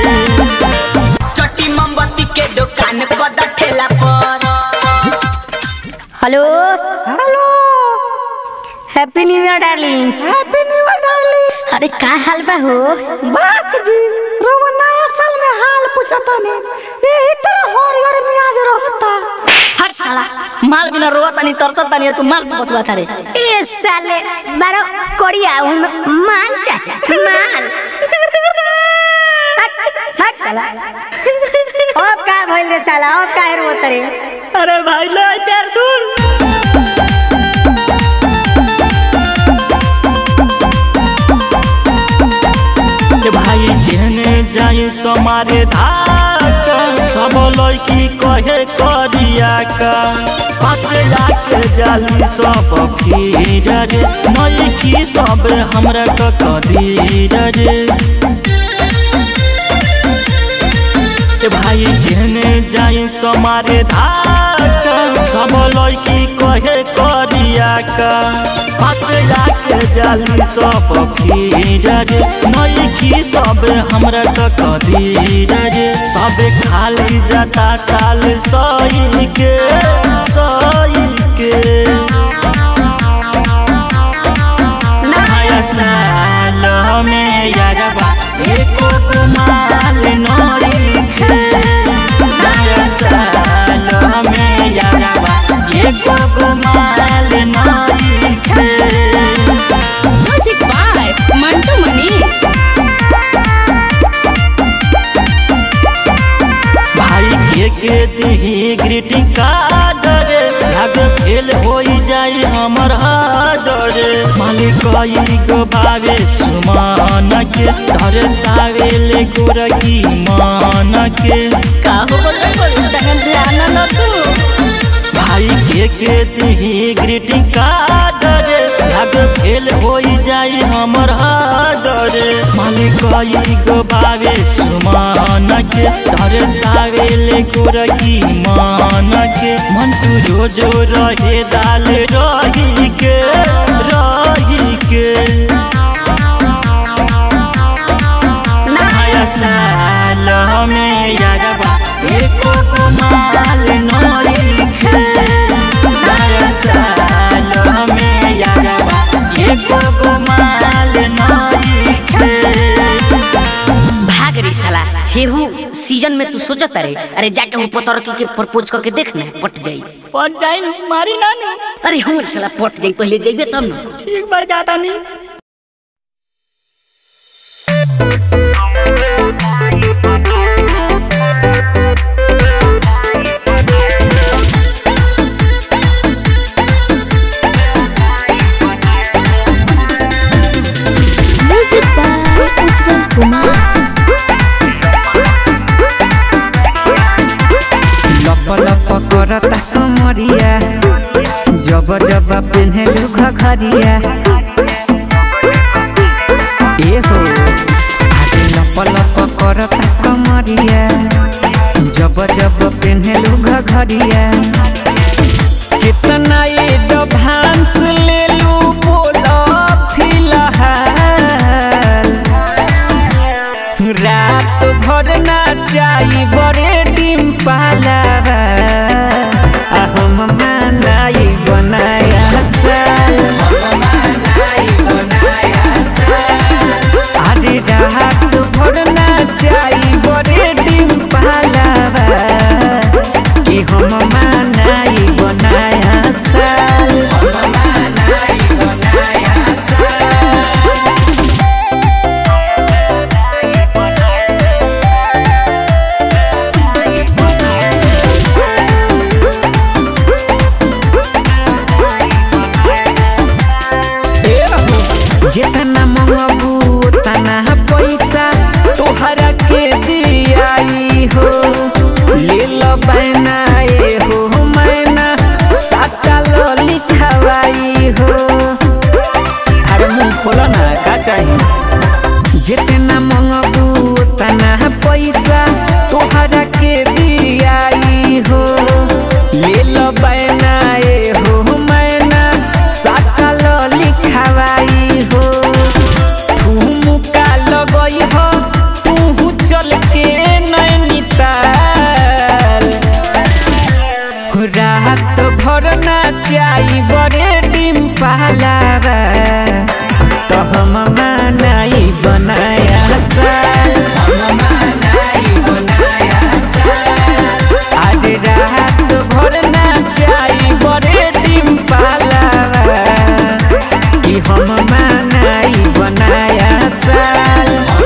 चटी मोमबत्ती के दुकान कद ठेला पर hello hello happy new year darling happy new year darling अरे का हाल बा हो बात जी रोवा नया साल में हाल पूछता ने यही तरह हरियर मियाज रहता हट साला माल बिना रोवत नहीं तरसत नहीं तू माल से बतवा थारे ए साले बारो कोड़िया उन माल चाचा माल हट, हट साला अब का भइल रे साला अब का रो तरे अरे भाई ले प्यार सुन के भाई जेने जाई समारे धाक सब लड़की कहे करिया का पाछे जाके जाली सब खीर रे नई सब हमरा क कदीर रे के भाई जेने जाई समारे धाक सब लड़की कहे करिया का पाछे जाके जाली सब खीर रे नई सब हमरा क कदीर रे सब खाली जाता साल सही के सही के नया साल में यारबा एको को माल नइखे नया साल में यारबा एको को माल नइखे म्यूजिक बाय मंटू मनी भाई के के दिही ग्रीटिंग कार्ड रे भाग फेल होई जाई हमर हार्ड रे मालिक कई गो भावे सुमान के धरे सावे ले गोरकी मान के का हो बोले बोले तंगन ध्यान न तू भाई के के दिही ग्रीटिंग कार्ड रे भाग फेल होई जाई हमर हार्ड रे मालिक कई गो भावे सुमान के धरे सावे ले गोरकी मान के मन तू रोजो रहे दाल रही के रही के नया साल में यारबा एको को माल नइखे नया साल में यारबा एको को माल नइखे भाग रे साला हेहू सीजन में तू सोचत अरे अरे जाके वो पतर के प्रपोज करके देख ना पट जाई पट जाई नु मारी ना नु अरे हमर साला पट जाई पहले जइबे तब ना ठीक बार जाता नहीं म्यूजिक बाय उज्जवल कुमार लप लप करता कमरिया जब जब पेन्हलू घघरिया ए हो आगे लप लप करता कमरिया जब जब पेन्हलू घघरिया कितना एडवांस ले लू बोला फिलहाल रात भर नाचाई बड़े डिम पालावा आ हम मनाई बनाया साल अरे रात भर नाचाई बड़े डिम पालावा कि हम मनाई बनाया साल जितना मंगबू तना पैसा तोहरा के दियाई हो ले लो बैना ए हो मैना साटा लो लिखवाई हो अरे मुंह खोलो ना का चाहिए जितना मंगबू तना पैसा तोहरा के दियाई हो ले लो बैना ए हो मैना साटा लो लिखवाई हो ठुमुका लगई हो तू चल के नैनीताल रात भर नाचाई बड़े डिम पहलावा तो हम मनाई बनाया साल आज रात भर नाचाई बड़े डिम पहलावा कि हम मनाई बनाया साल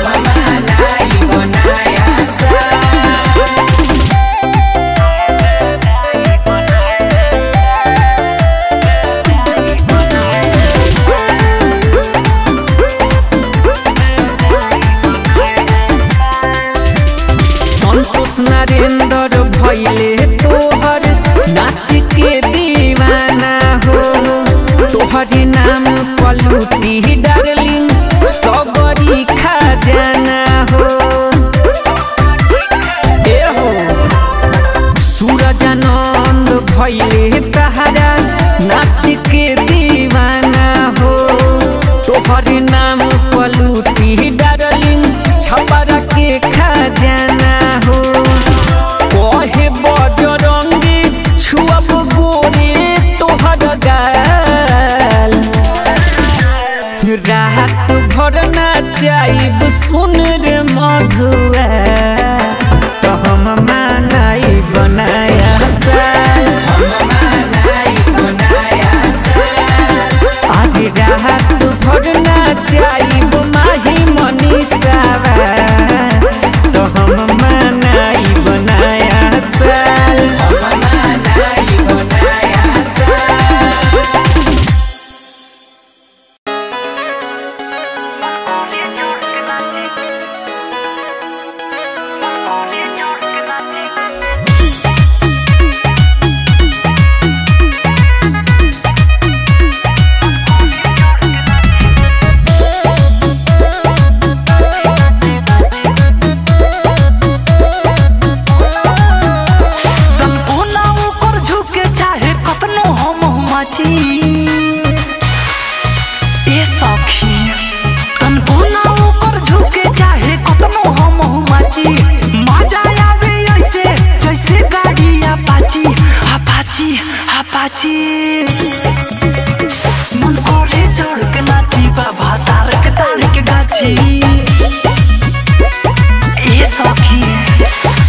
संतोष नरेंद्र भैले तोहर नाच के दीवाना हो तोहर नाम पलूटी डार्लिंग सबरी खजाना हो ए हो सूरजानंद भैले तहरा नाच के दीवाना हो तोहर नाम पलूटी डार्लिंग छपरा के खजाना हो कहे बजरंगी छुअब गोरे तोहर गाल रात भर नाचाइब सुन रे मधुआ तो हम मनाई बनाया साल आज रात भर नाचाइब माही मनीषावा तो हम मनाई बनाया साल संपूर्ण ऊपर झुके चाहे कतनो हम माची ए सखी संपूर्ण ऊपर झुके चाहे कतनो हम माची मजा आवे ऐसे जैसे गाड़ी अपाची अपाची अपाची मन करे चढ़ के नाची बाबा तार के तार के गाछी ए सखी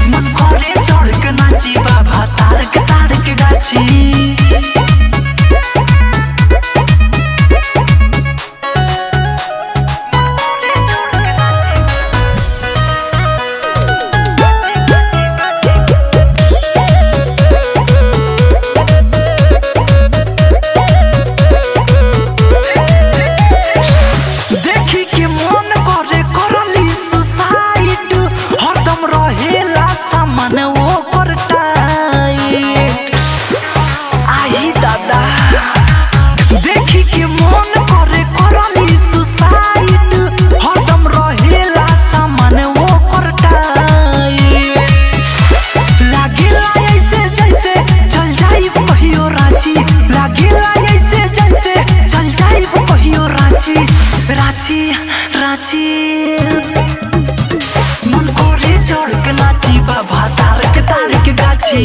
रांची रांची मन करे चढ़ के नाची बाबा तारक तारक गाछी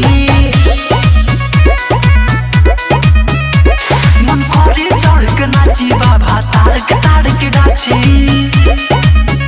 मन करे चढ़ के नाची बाबा तारक तारक गाछी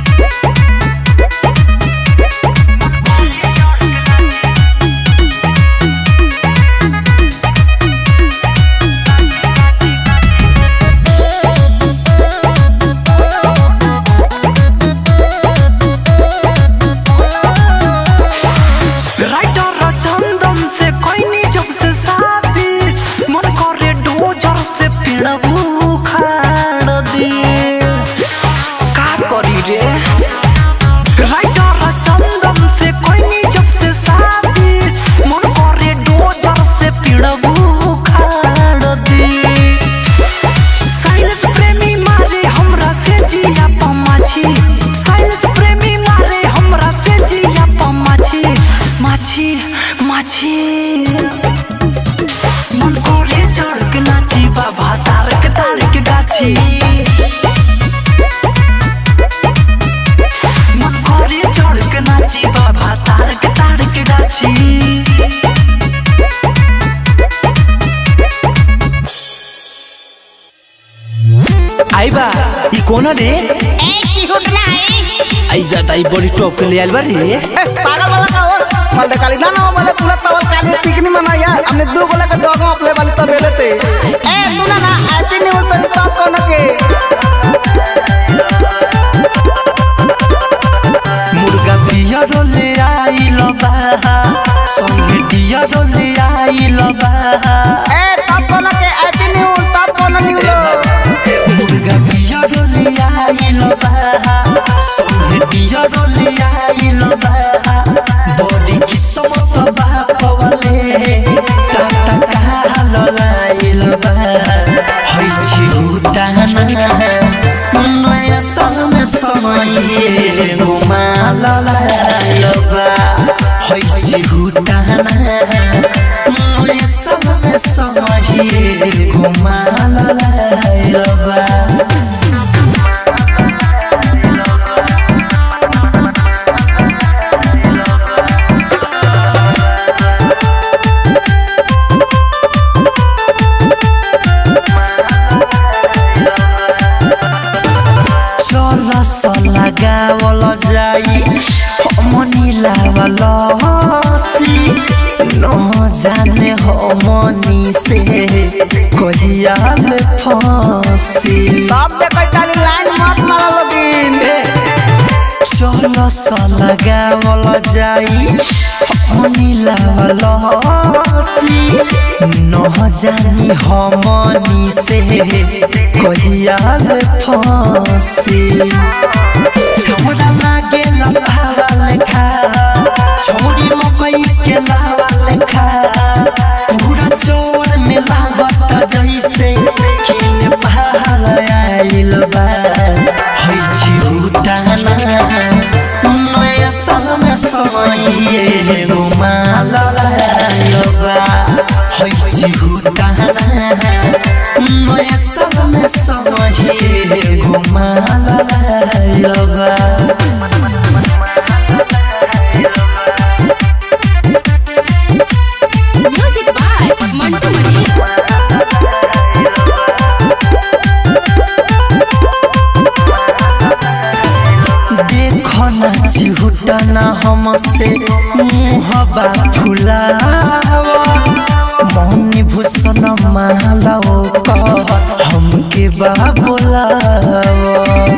राइटर चंदन से कोई नी जब से शादी मन करे डोजर से पेड़ उखाड़ दी का करी रे राइटर चंदन से कोई नी जब से शादी मन करे डोजर से पेड़ उखाड़ दी साइलेंस प्रेमी मारे हमरा से जिया पमाछी साइलेंस प्रेमी मारे हमरा से जिया पमाछी माछी माछी मन करे चढ़ के नाची बाबा तारक तारक गाछी मन करे चढ़ के नाची बाबा तारक तारक गाछी आई बा ई कोना रे ए चिहुट ना है आई जाता ई बड़ी टॉप के ले आइल बा रे ए पागल वाला का हो मल दे काली ना ना वाले तुला तवल काली पिकनी मना यार हमने दो गोला के दोगो अपले वाली तो बेले थे ए तू ना ना ऐसे नहीं बोल तेरी टॉप कौन के मुर्गा बिया रोले आइल बा संगे डिया रोले आइल बा ए टॉप कौन के ऐसे नहीं बोल टॉप कौन नहीं बोल मुर्गा बिया रोले आइल बा संगे डिया रोले आइल बा बड़ी किस्मत बा पवले टाटा काल लाइल बा हई छी गुदाना नया साल में समय घुमा लाइल बा हई छी गुदाना नया साल में समय घुमा लाइल बा चरस लगावल जाई हमनी लावल सी न जाने हमनी से कहिया में फंसी टॉप दे कोई काली लाइन मत मारा लोगिन चरस लगावल जाई हमनी लावल सी न जानी हमनी से कहिया में फंसी छोड़ा लागे लभावा लेखा छोड़ी मकई के लावा लेखा पूरा चोर में लागत जैसे किन पहाड़ आइल बा हई चिहुटाना नया साल में समय घुमा लाइल बा हई चिहुटाना नया साल में समय घुमा लाइल बा म्यूजिक बाय मंटू मनी देखो ना चिहुटा ना हमसे मुहबा फुलावा मौनी भूषण मालाओ का हमके बा बोलावा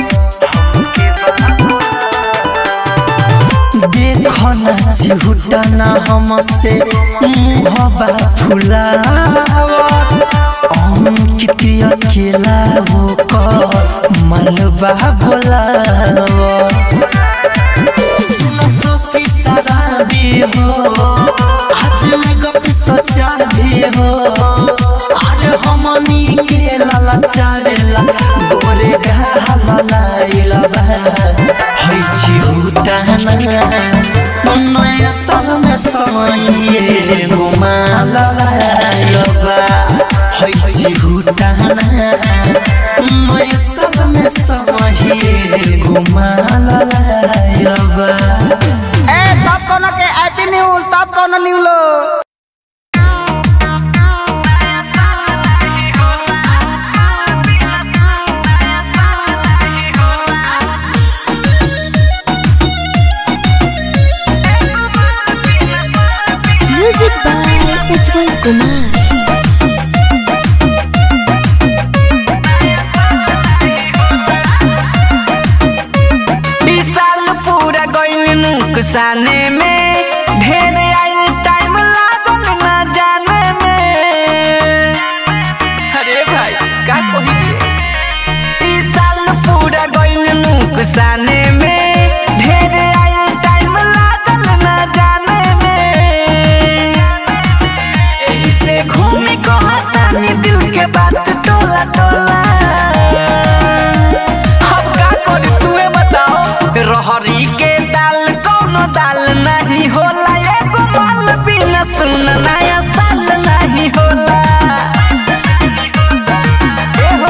देखो ना चिहुटा ना हमसे मुहबा फुलावा अंकित अकेला वो का मलबा बोलावा सुनो सोसी शराबी हो आज लगप सच्चा भी हो अरे हमनी के लाला चावेला गोरे गाला लाइला बा हई छी हुटाना नया साल में समय घुमा लाइला बा है चिहुटाना मैं सब में समही घुमाल लायबा ए तब कोनो के हैप्पी न्यू तब कोनो न्यू लो Music by Ujjwal Kumar. ई साल पूरा गइल नुकसाने में ढेर आइल टाइम लागल ना जाने में अरे भाई का कही रे ई साल पूरा गइल नुकसाने में ढेर आइल टाइम लागल ना जाने में एही से घूमी को हतानी दिल के बात टोला टोला अब का करी तूहे बताओ रहरी के दाल कौनो दाल नहीं होला एगो माल बिना सुन नया साल नहीं होला ए हो।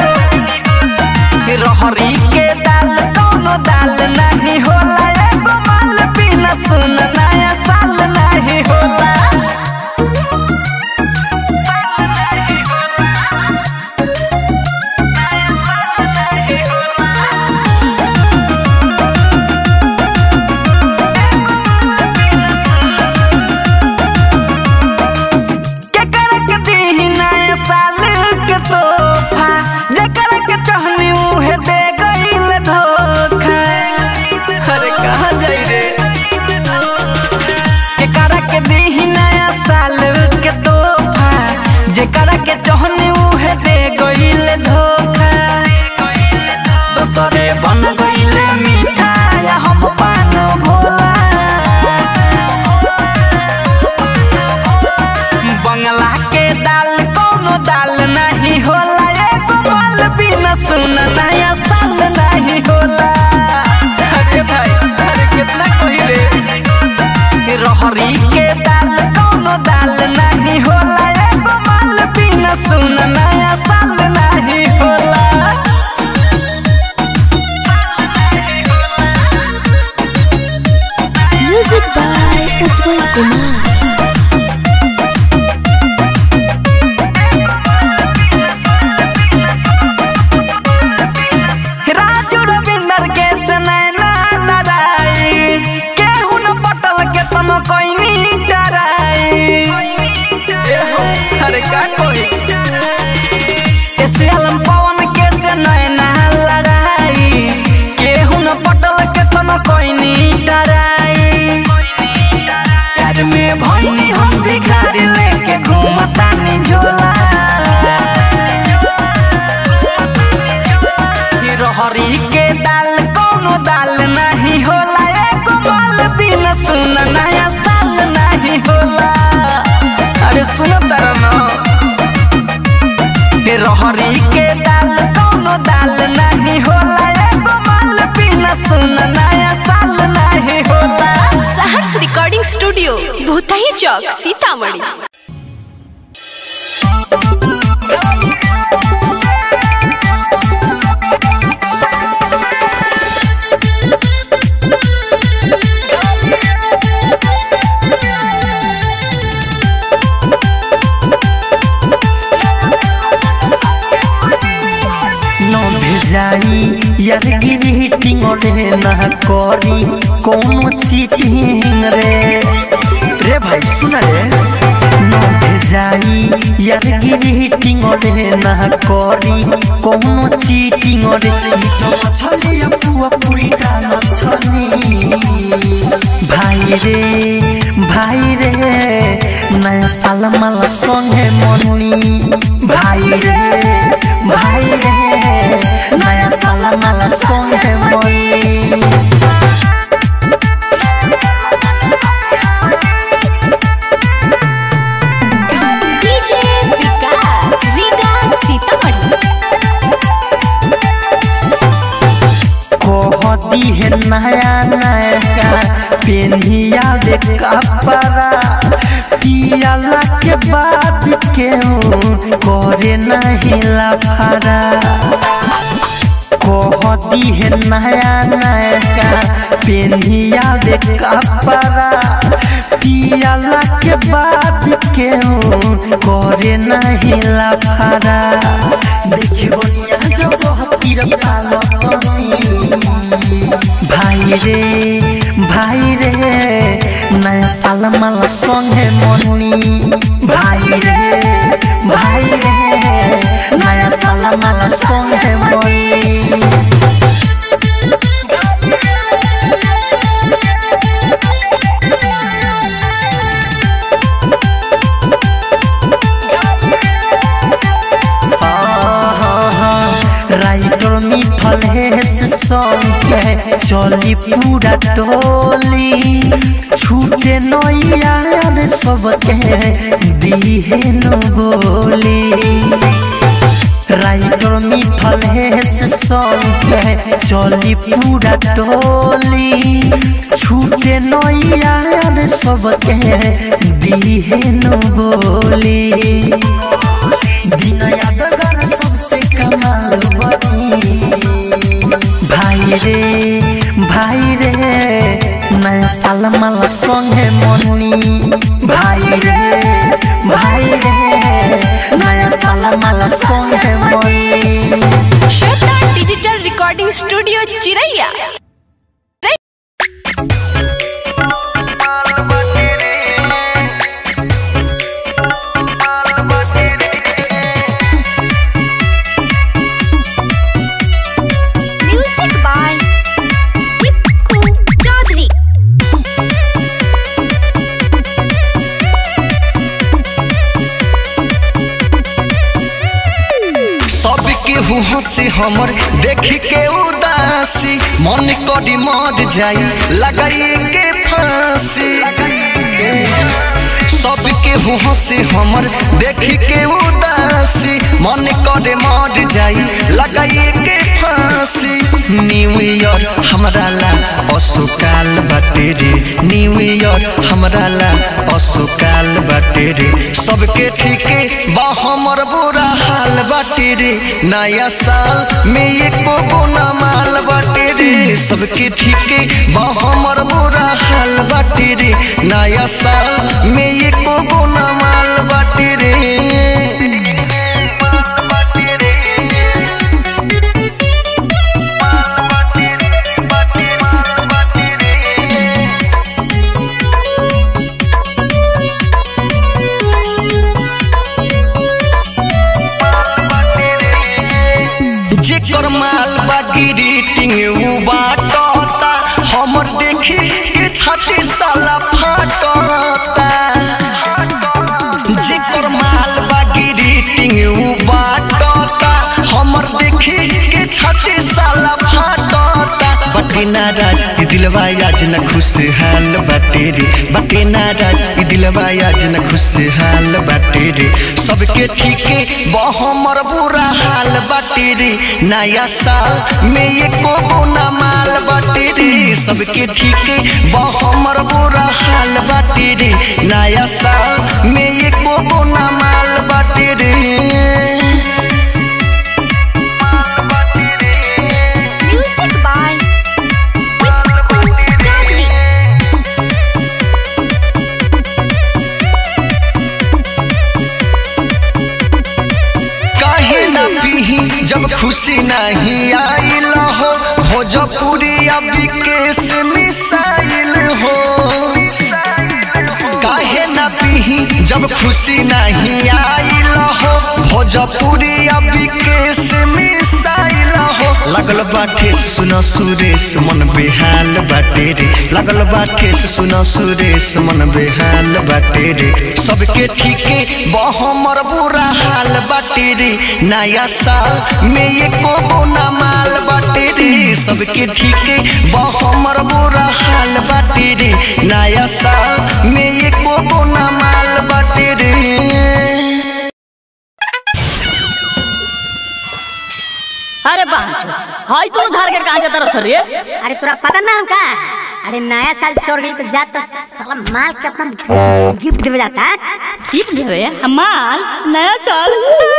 रहरी के दाल कौनो दाल नहीं होला एगो माल बिना सुन नया साल नहीं होला के करक दीही नया साल के तोहफा जेकर के चाहनी उहे दे गइल धोखा अरे कहाँ जाई रे के करक दीही नया साल के तोहफा जेकर के चाहनी उहे दे गइल धोखा दोसरे बन गइल मिठाई हम पान भोला बंगला के दाल कोनो दाल नहीं होला एगो माल बिना सुन नया साल नहीं होला अरे भाई अरे कितना कही रे रहरी के दाल कोनो दाल नहीं होला एगो माल बिना सुन नया साल नहीं होला Music by Ujjwal Kumar. Raju Ravinder के सनैना लड़ाई केहू न पटल के तम कोई डराई ए हो, अरे का कोई ऐसे अलम पवन के सनैना लड़ाई केहू न पटल के तम कोई डराई प्यार में भइनी हम भिखारी लेके घूमतानी झोला रहरी के दाल कोनो दाल नहीं होला एगो माल बिना सुन नया साल नहीं होला अरे सुनो तारा ना के रहरी के दाल कोनो दाल नहीं होला एगो माल बिना सुन नया साल नहीं होला सहर्ष रिकॉर्डिंग स्टूडियो भूतही चौक सीतामढ़ी न भेजाई यार ग्रीटिंग रे ना करी कोनो चीटिंग रे रे भाई सुन रे न भेजाई यार ग्रीटिंग रे ना करी कोनो चीटिंग रे ई तो छलिया पुआ पूरी डाल छनी भाई रे भाई रे नया साल माला संगे मनी भाई रे भाई रे नया साल माला संगे मनी डीजे विकास रीगा सीतामढ़ी कह कहती है नया नया पेनिया दे कपड़ा पियाला के बाद केहू करे नहीं लफड़ा कहती है नया नया पेनिया दे कपड़ा पियाला के बाद केहू करे नहीं लफड़ा देखियो निया जब हतीर पालो भाई रे भाई रे नया साल माल संगे मनी भाई रे भाई रे नया साल माल संगे मनी राइटर मिथल हेस संगे चली पूरा टोली छूटे नैयार सबके दिहे न बोली राइटर मिथल हेस संगे चली पूरा टोली छूटे नैयार सबके दिहे न बोली दिन यादगार सबसे कमाल बनी भाई रे भाई रे नया साल माल संगे मनी भाई रे भाई रे नया साल माल संगे मनी Shweta digital recording studio Chiraiya music by Tippu Chaudhary सब केहू हंसी हमर देख के उदासी मन करी मर जाई लगाई के फांसी सब केहू हंसी हमर देख के उदासी मन करे मर जाई लगाई के फांसी न्यू ईयर हमरा ला असुकाल बाटे रे न्यू ईयर हमरा ला असुकाल बाटे रे सबके ठीके बा हमर बुरा हाल बाटे रे नया साल में एको गुना माल बाटे रे सबके ठीके बा हमर बुरा हाल बाटे रे नया साल में एको गुना माल बाटे रे जेकर माल बा ग्रीटिंग उ बाटता हमर देखी के छाती साला फाटता जेकर माल बा ग्रीटिंग उ बाटता हमर देखी के छाती साला फाटता बटे नाराज ई दिलवा आज न खुशहाल बाटे रे बटे नाराज ई दिलवा आज न खुशहाल बाटे रे सबके ठीके बा हमर बुरा हाल बाटे रे नया साल में एको गुना माल बाटे रे सबके ठीके बा हमर बुरा हाल बाटे रे नया साल में एको गुना माल बाटे रे म्यूजिक बाय टिप्पू चौधरी काहे ना पीही जब खुशी नहीं आइल हो भोजपुरी अभी केस मिसाइल हो काहे ना पीही जब खुशी नहीं आइल हो भोजपुरी अभी केस मिसाइल हो लगल बाटे सुन सुरेश मन बेहाल बाटे रे लगल बाटे सुन सुरेश मन बेहाल बाटे रे सबके ठीके बहमर बुरा हाल बाटे रे नया साल में एको गुना माल बाटे रे सबके ठीके बहमर बुरा हाल बाटे रे नया साल में एको गुना माल बाटे रे अरे बाप हाय तू धार के कहां जाता रह रे अरे तोरा पता ना हम का अरे नया साल छोड़ गई तो जाता साला माल के अपना गिफ्ट देवे जाता गिफ्ट देवे हमार नया साल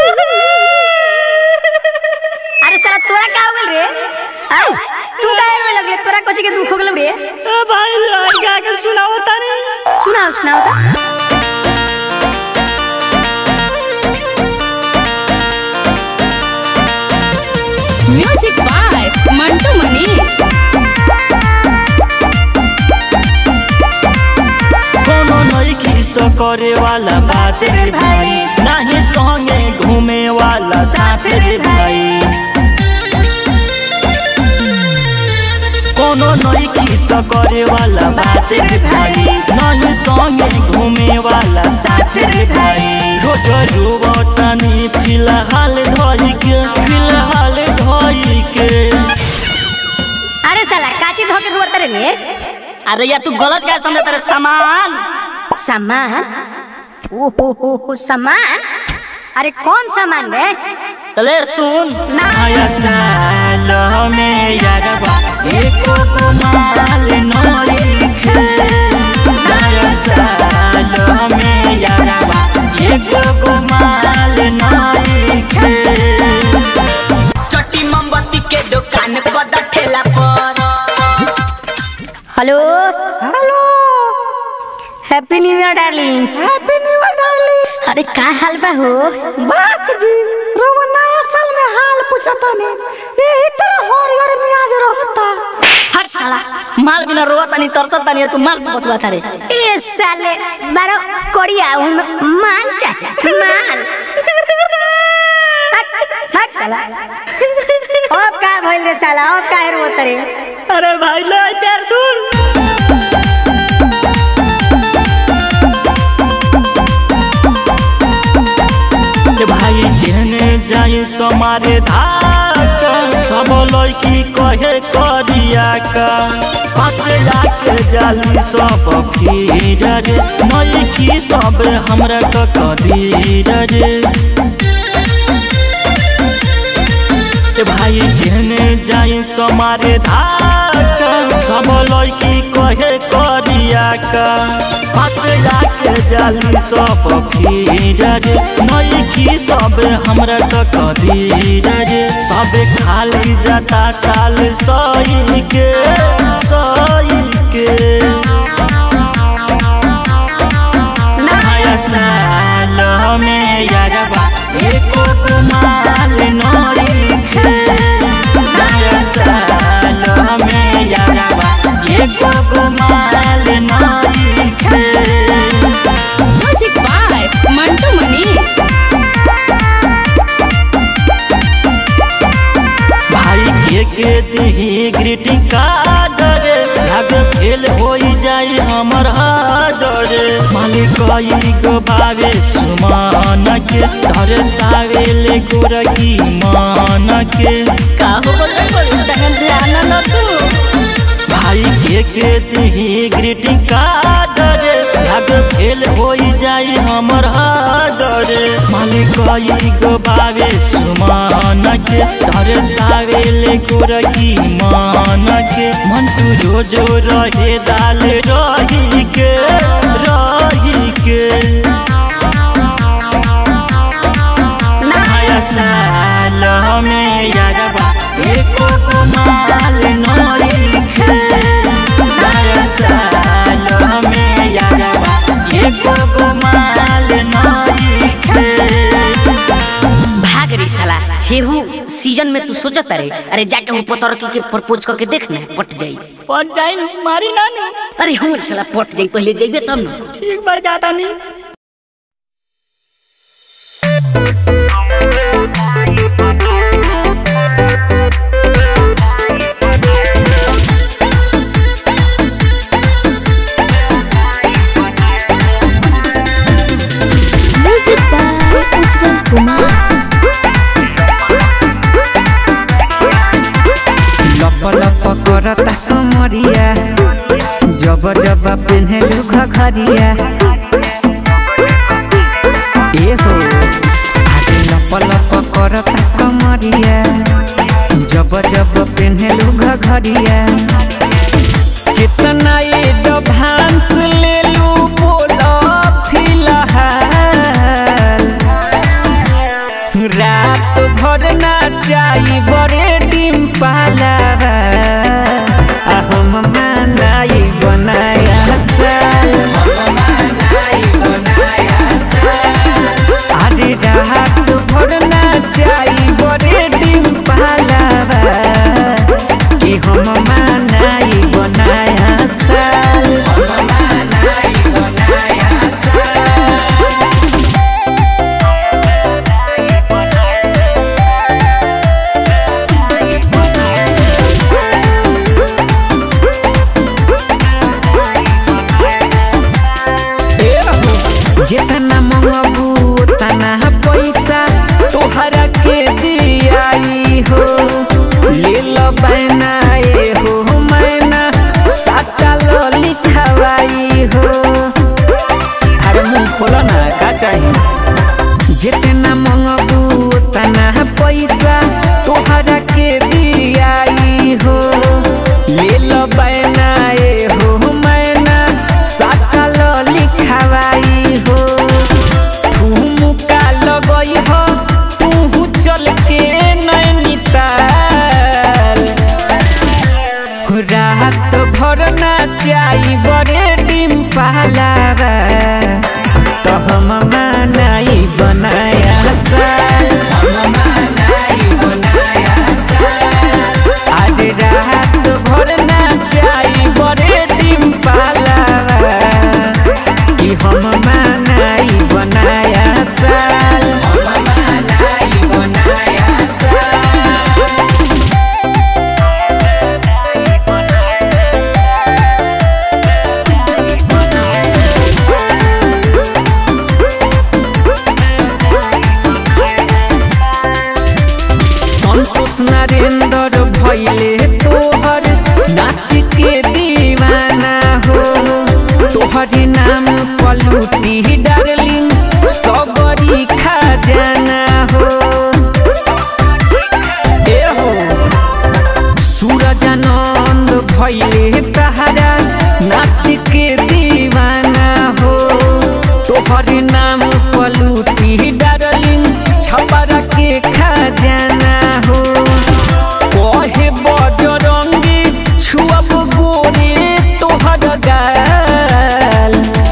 अरे साला तोरा का हो गेल रे आय, तू का होवे लगले तोरा कोची के दुख हो गेल रे ए भाई गा के सुनाओ तानी सुनाओ सुनाओ तो म्यूजिक बाय मंटू मनीष कोनो नई सो करे वाला बात रे भाई नहीं संगे घूमे वाला साथ रे भाई कोनो नई किस्सा करे वाला बात रे भाई नहीं संगे घूमे वाला साथ रे भाई रोज रुवतनी फिलहाल धोई के फिलहाल धोई के अरे साला काची धोके रुआ तरे रे अरे यार तू गलत क्या समझता रे सामान सामान ओ हो हो हो सामान अरे कौन सामान रे तले सुन नया साल में यारबा एको को माल नई खे नया साल में यारबा एको को माल नई खे चट्टी मोमबत्ती के दुकान कदा ठेला पर hello hello happy new year darling happy new year darling अरे का हाल बा हो बात जी रोवा नया साल में हाल पूछता ने यही तरह हरियर मियाज रहता हट साला माल बिना रोता नहीं तरसता नहीं तू माल से बतवा था रे ए साले बारो कोड़िया उन माल चाचा माल हट, हट साला अब का भइल रे साला अब का रो तरे अरे भाई ले प्यार सुन के भाई जेने जाई समारे धाक सब लड़की कहे करिया का पासे जाके जाली सब खीर रे मई की सब हमरा क कदीर रे के भाई जेने जाई समारे धाक सब लड़की कहे करिया का पासे जाके जाली सब खीर रे मई की सब हमरा क कदीर रे सब खाली जाता साल सही के सही के नया साल में यारबा एको को माल नई खे नया साल में यारबा एको को माल नई खे म्यूजिक बाय मंटू मनीष भाई के के दिही ग्रीटिंग कार्ड रे भाग फेल होई जाई हमर हाड रे मालिक कई गो भावे सुमान के धरे सावेले गोरकी मान के का हो बोले बोले दहन से आनंद तू भाई के के दिही ग्रीटिंग कार्ड रे भाग फेल होई जाई हमर हाड रे मालिक कई गो भावे सुमान के धरे सावेले गोरकी मान के मन तू रोजो रहे दाल रही के रही के नया साल में यारबा एको को माल नई खे नया साल में यारबा एको को माल नई खे भाग रे साला हेहू सीजन में तू सोचत रे अरे जाके हूँ पतरकी के प्रपोज करके देख ना पट जाई पट जाई मारी ना नु अरे हूँ साला पट जाई पहले जाइबे तब ना ठीक बार जाता नहीं म्यूजिक बाय उज्जवल कुमार लप लप करता कमरिया जब जब पिन्हलू घघरिया ए हो आगे लप लप करता कमरिया जब जब पेन्हलू घघरिया कितना एडवांस ले लू बोला फिलहाल रात भर नाचाई बड़े डिम्पलावा आ हम मनाई बनाया साल अरे रात भर नाचाई बड़े डिम्पलावा कि हम मनाई बनाया साल जितना मंगबू उतना पैसा तोहरा के दियाई हो ले लो बैना ए हो मैना साटा लो लिखवाई हो अरे मुंह खोलो ना का चाहिए जितना मंगबू उतना पैसा तोहरा के दियाई हो ले लो बैना ए हो मैना साटा लो लिखवाई हो ठुमका लगई हो तू चल के नैनीताल रात भर नाचाई बड़े डिम्पलावा तो हम मनाई बनाया साल आज रात भर नाचाई बड़े डिम्पलावा कि हम मनाई बनाया साल संतोष नरेंद्र भैले तोहर नाच के दीवाना हो तोहर नाम पलूटी डार्लिंग सबरी खजाना हो ए हो सूरजानंद भैले तहरा नाच के दीवाना हो तोहर नाम पलूटी डार्लिंग छपरा के खजाना हो कहे बजरंगी छुअब गोरे तोहर गाल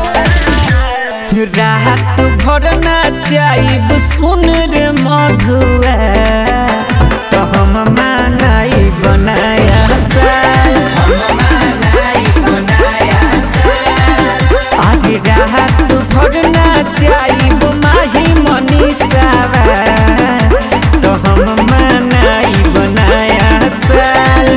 रात भर नाचाइब सुन रे मधुआ तो हम मनाई बनाया साल आज रात भर नाचाइब माही मनीषावा तो हम मनाई बनाया साल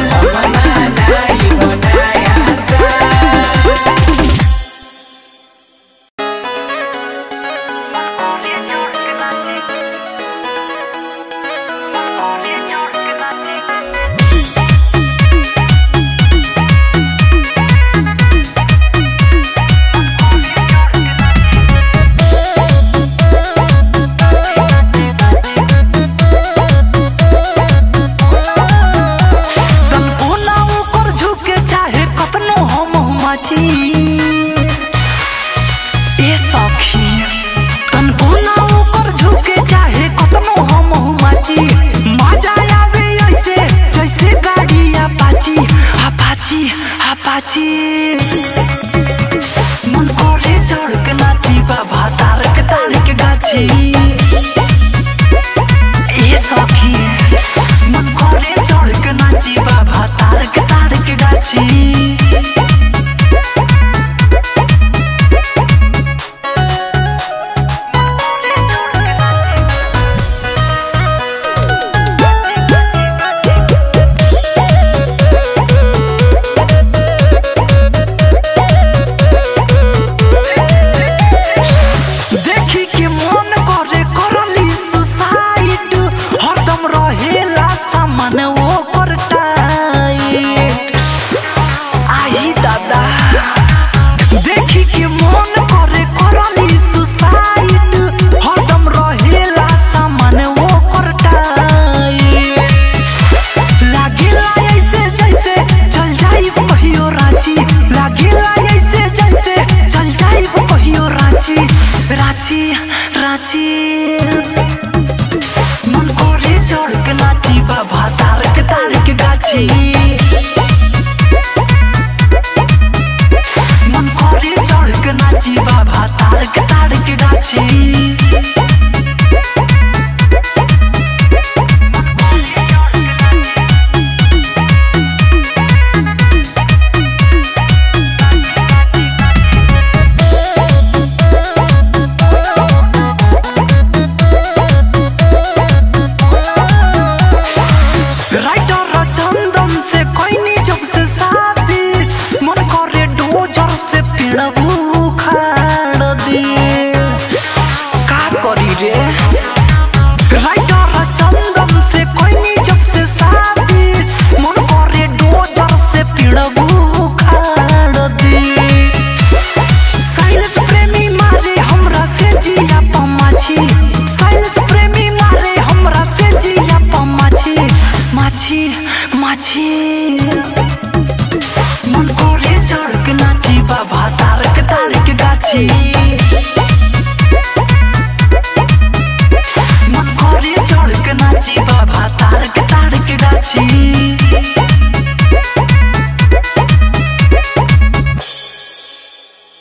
संपूर्ण ऊपर झुके चाहे कतनो हम माची ए सखी संपूर्ण ऊपर झुके चाहे कतनो हम माची मजा आवे ऐसे जैसे गाड़ी अपाची अपाची अपाची मन करे चढ़ के नाची बाबा तारक तारक गाछी ए सखी मन करे चढ़ के नाची बाबा तारक तारक गाछी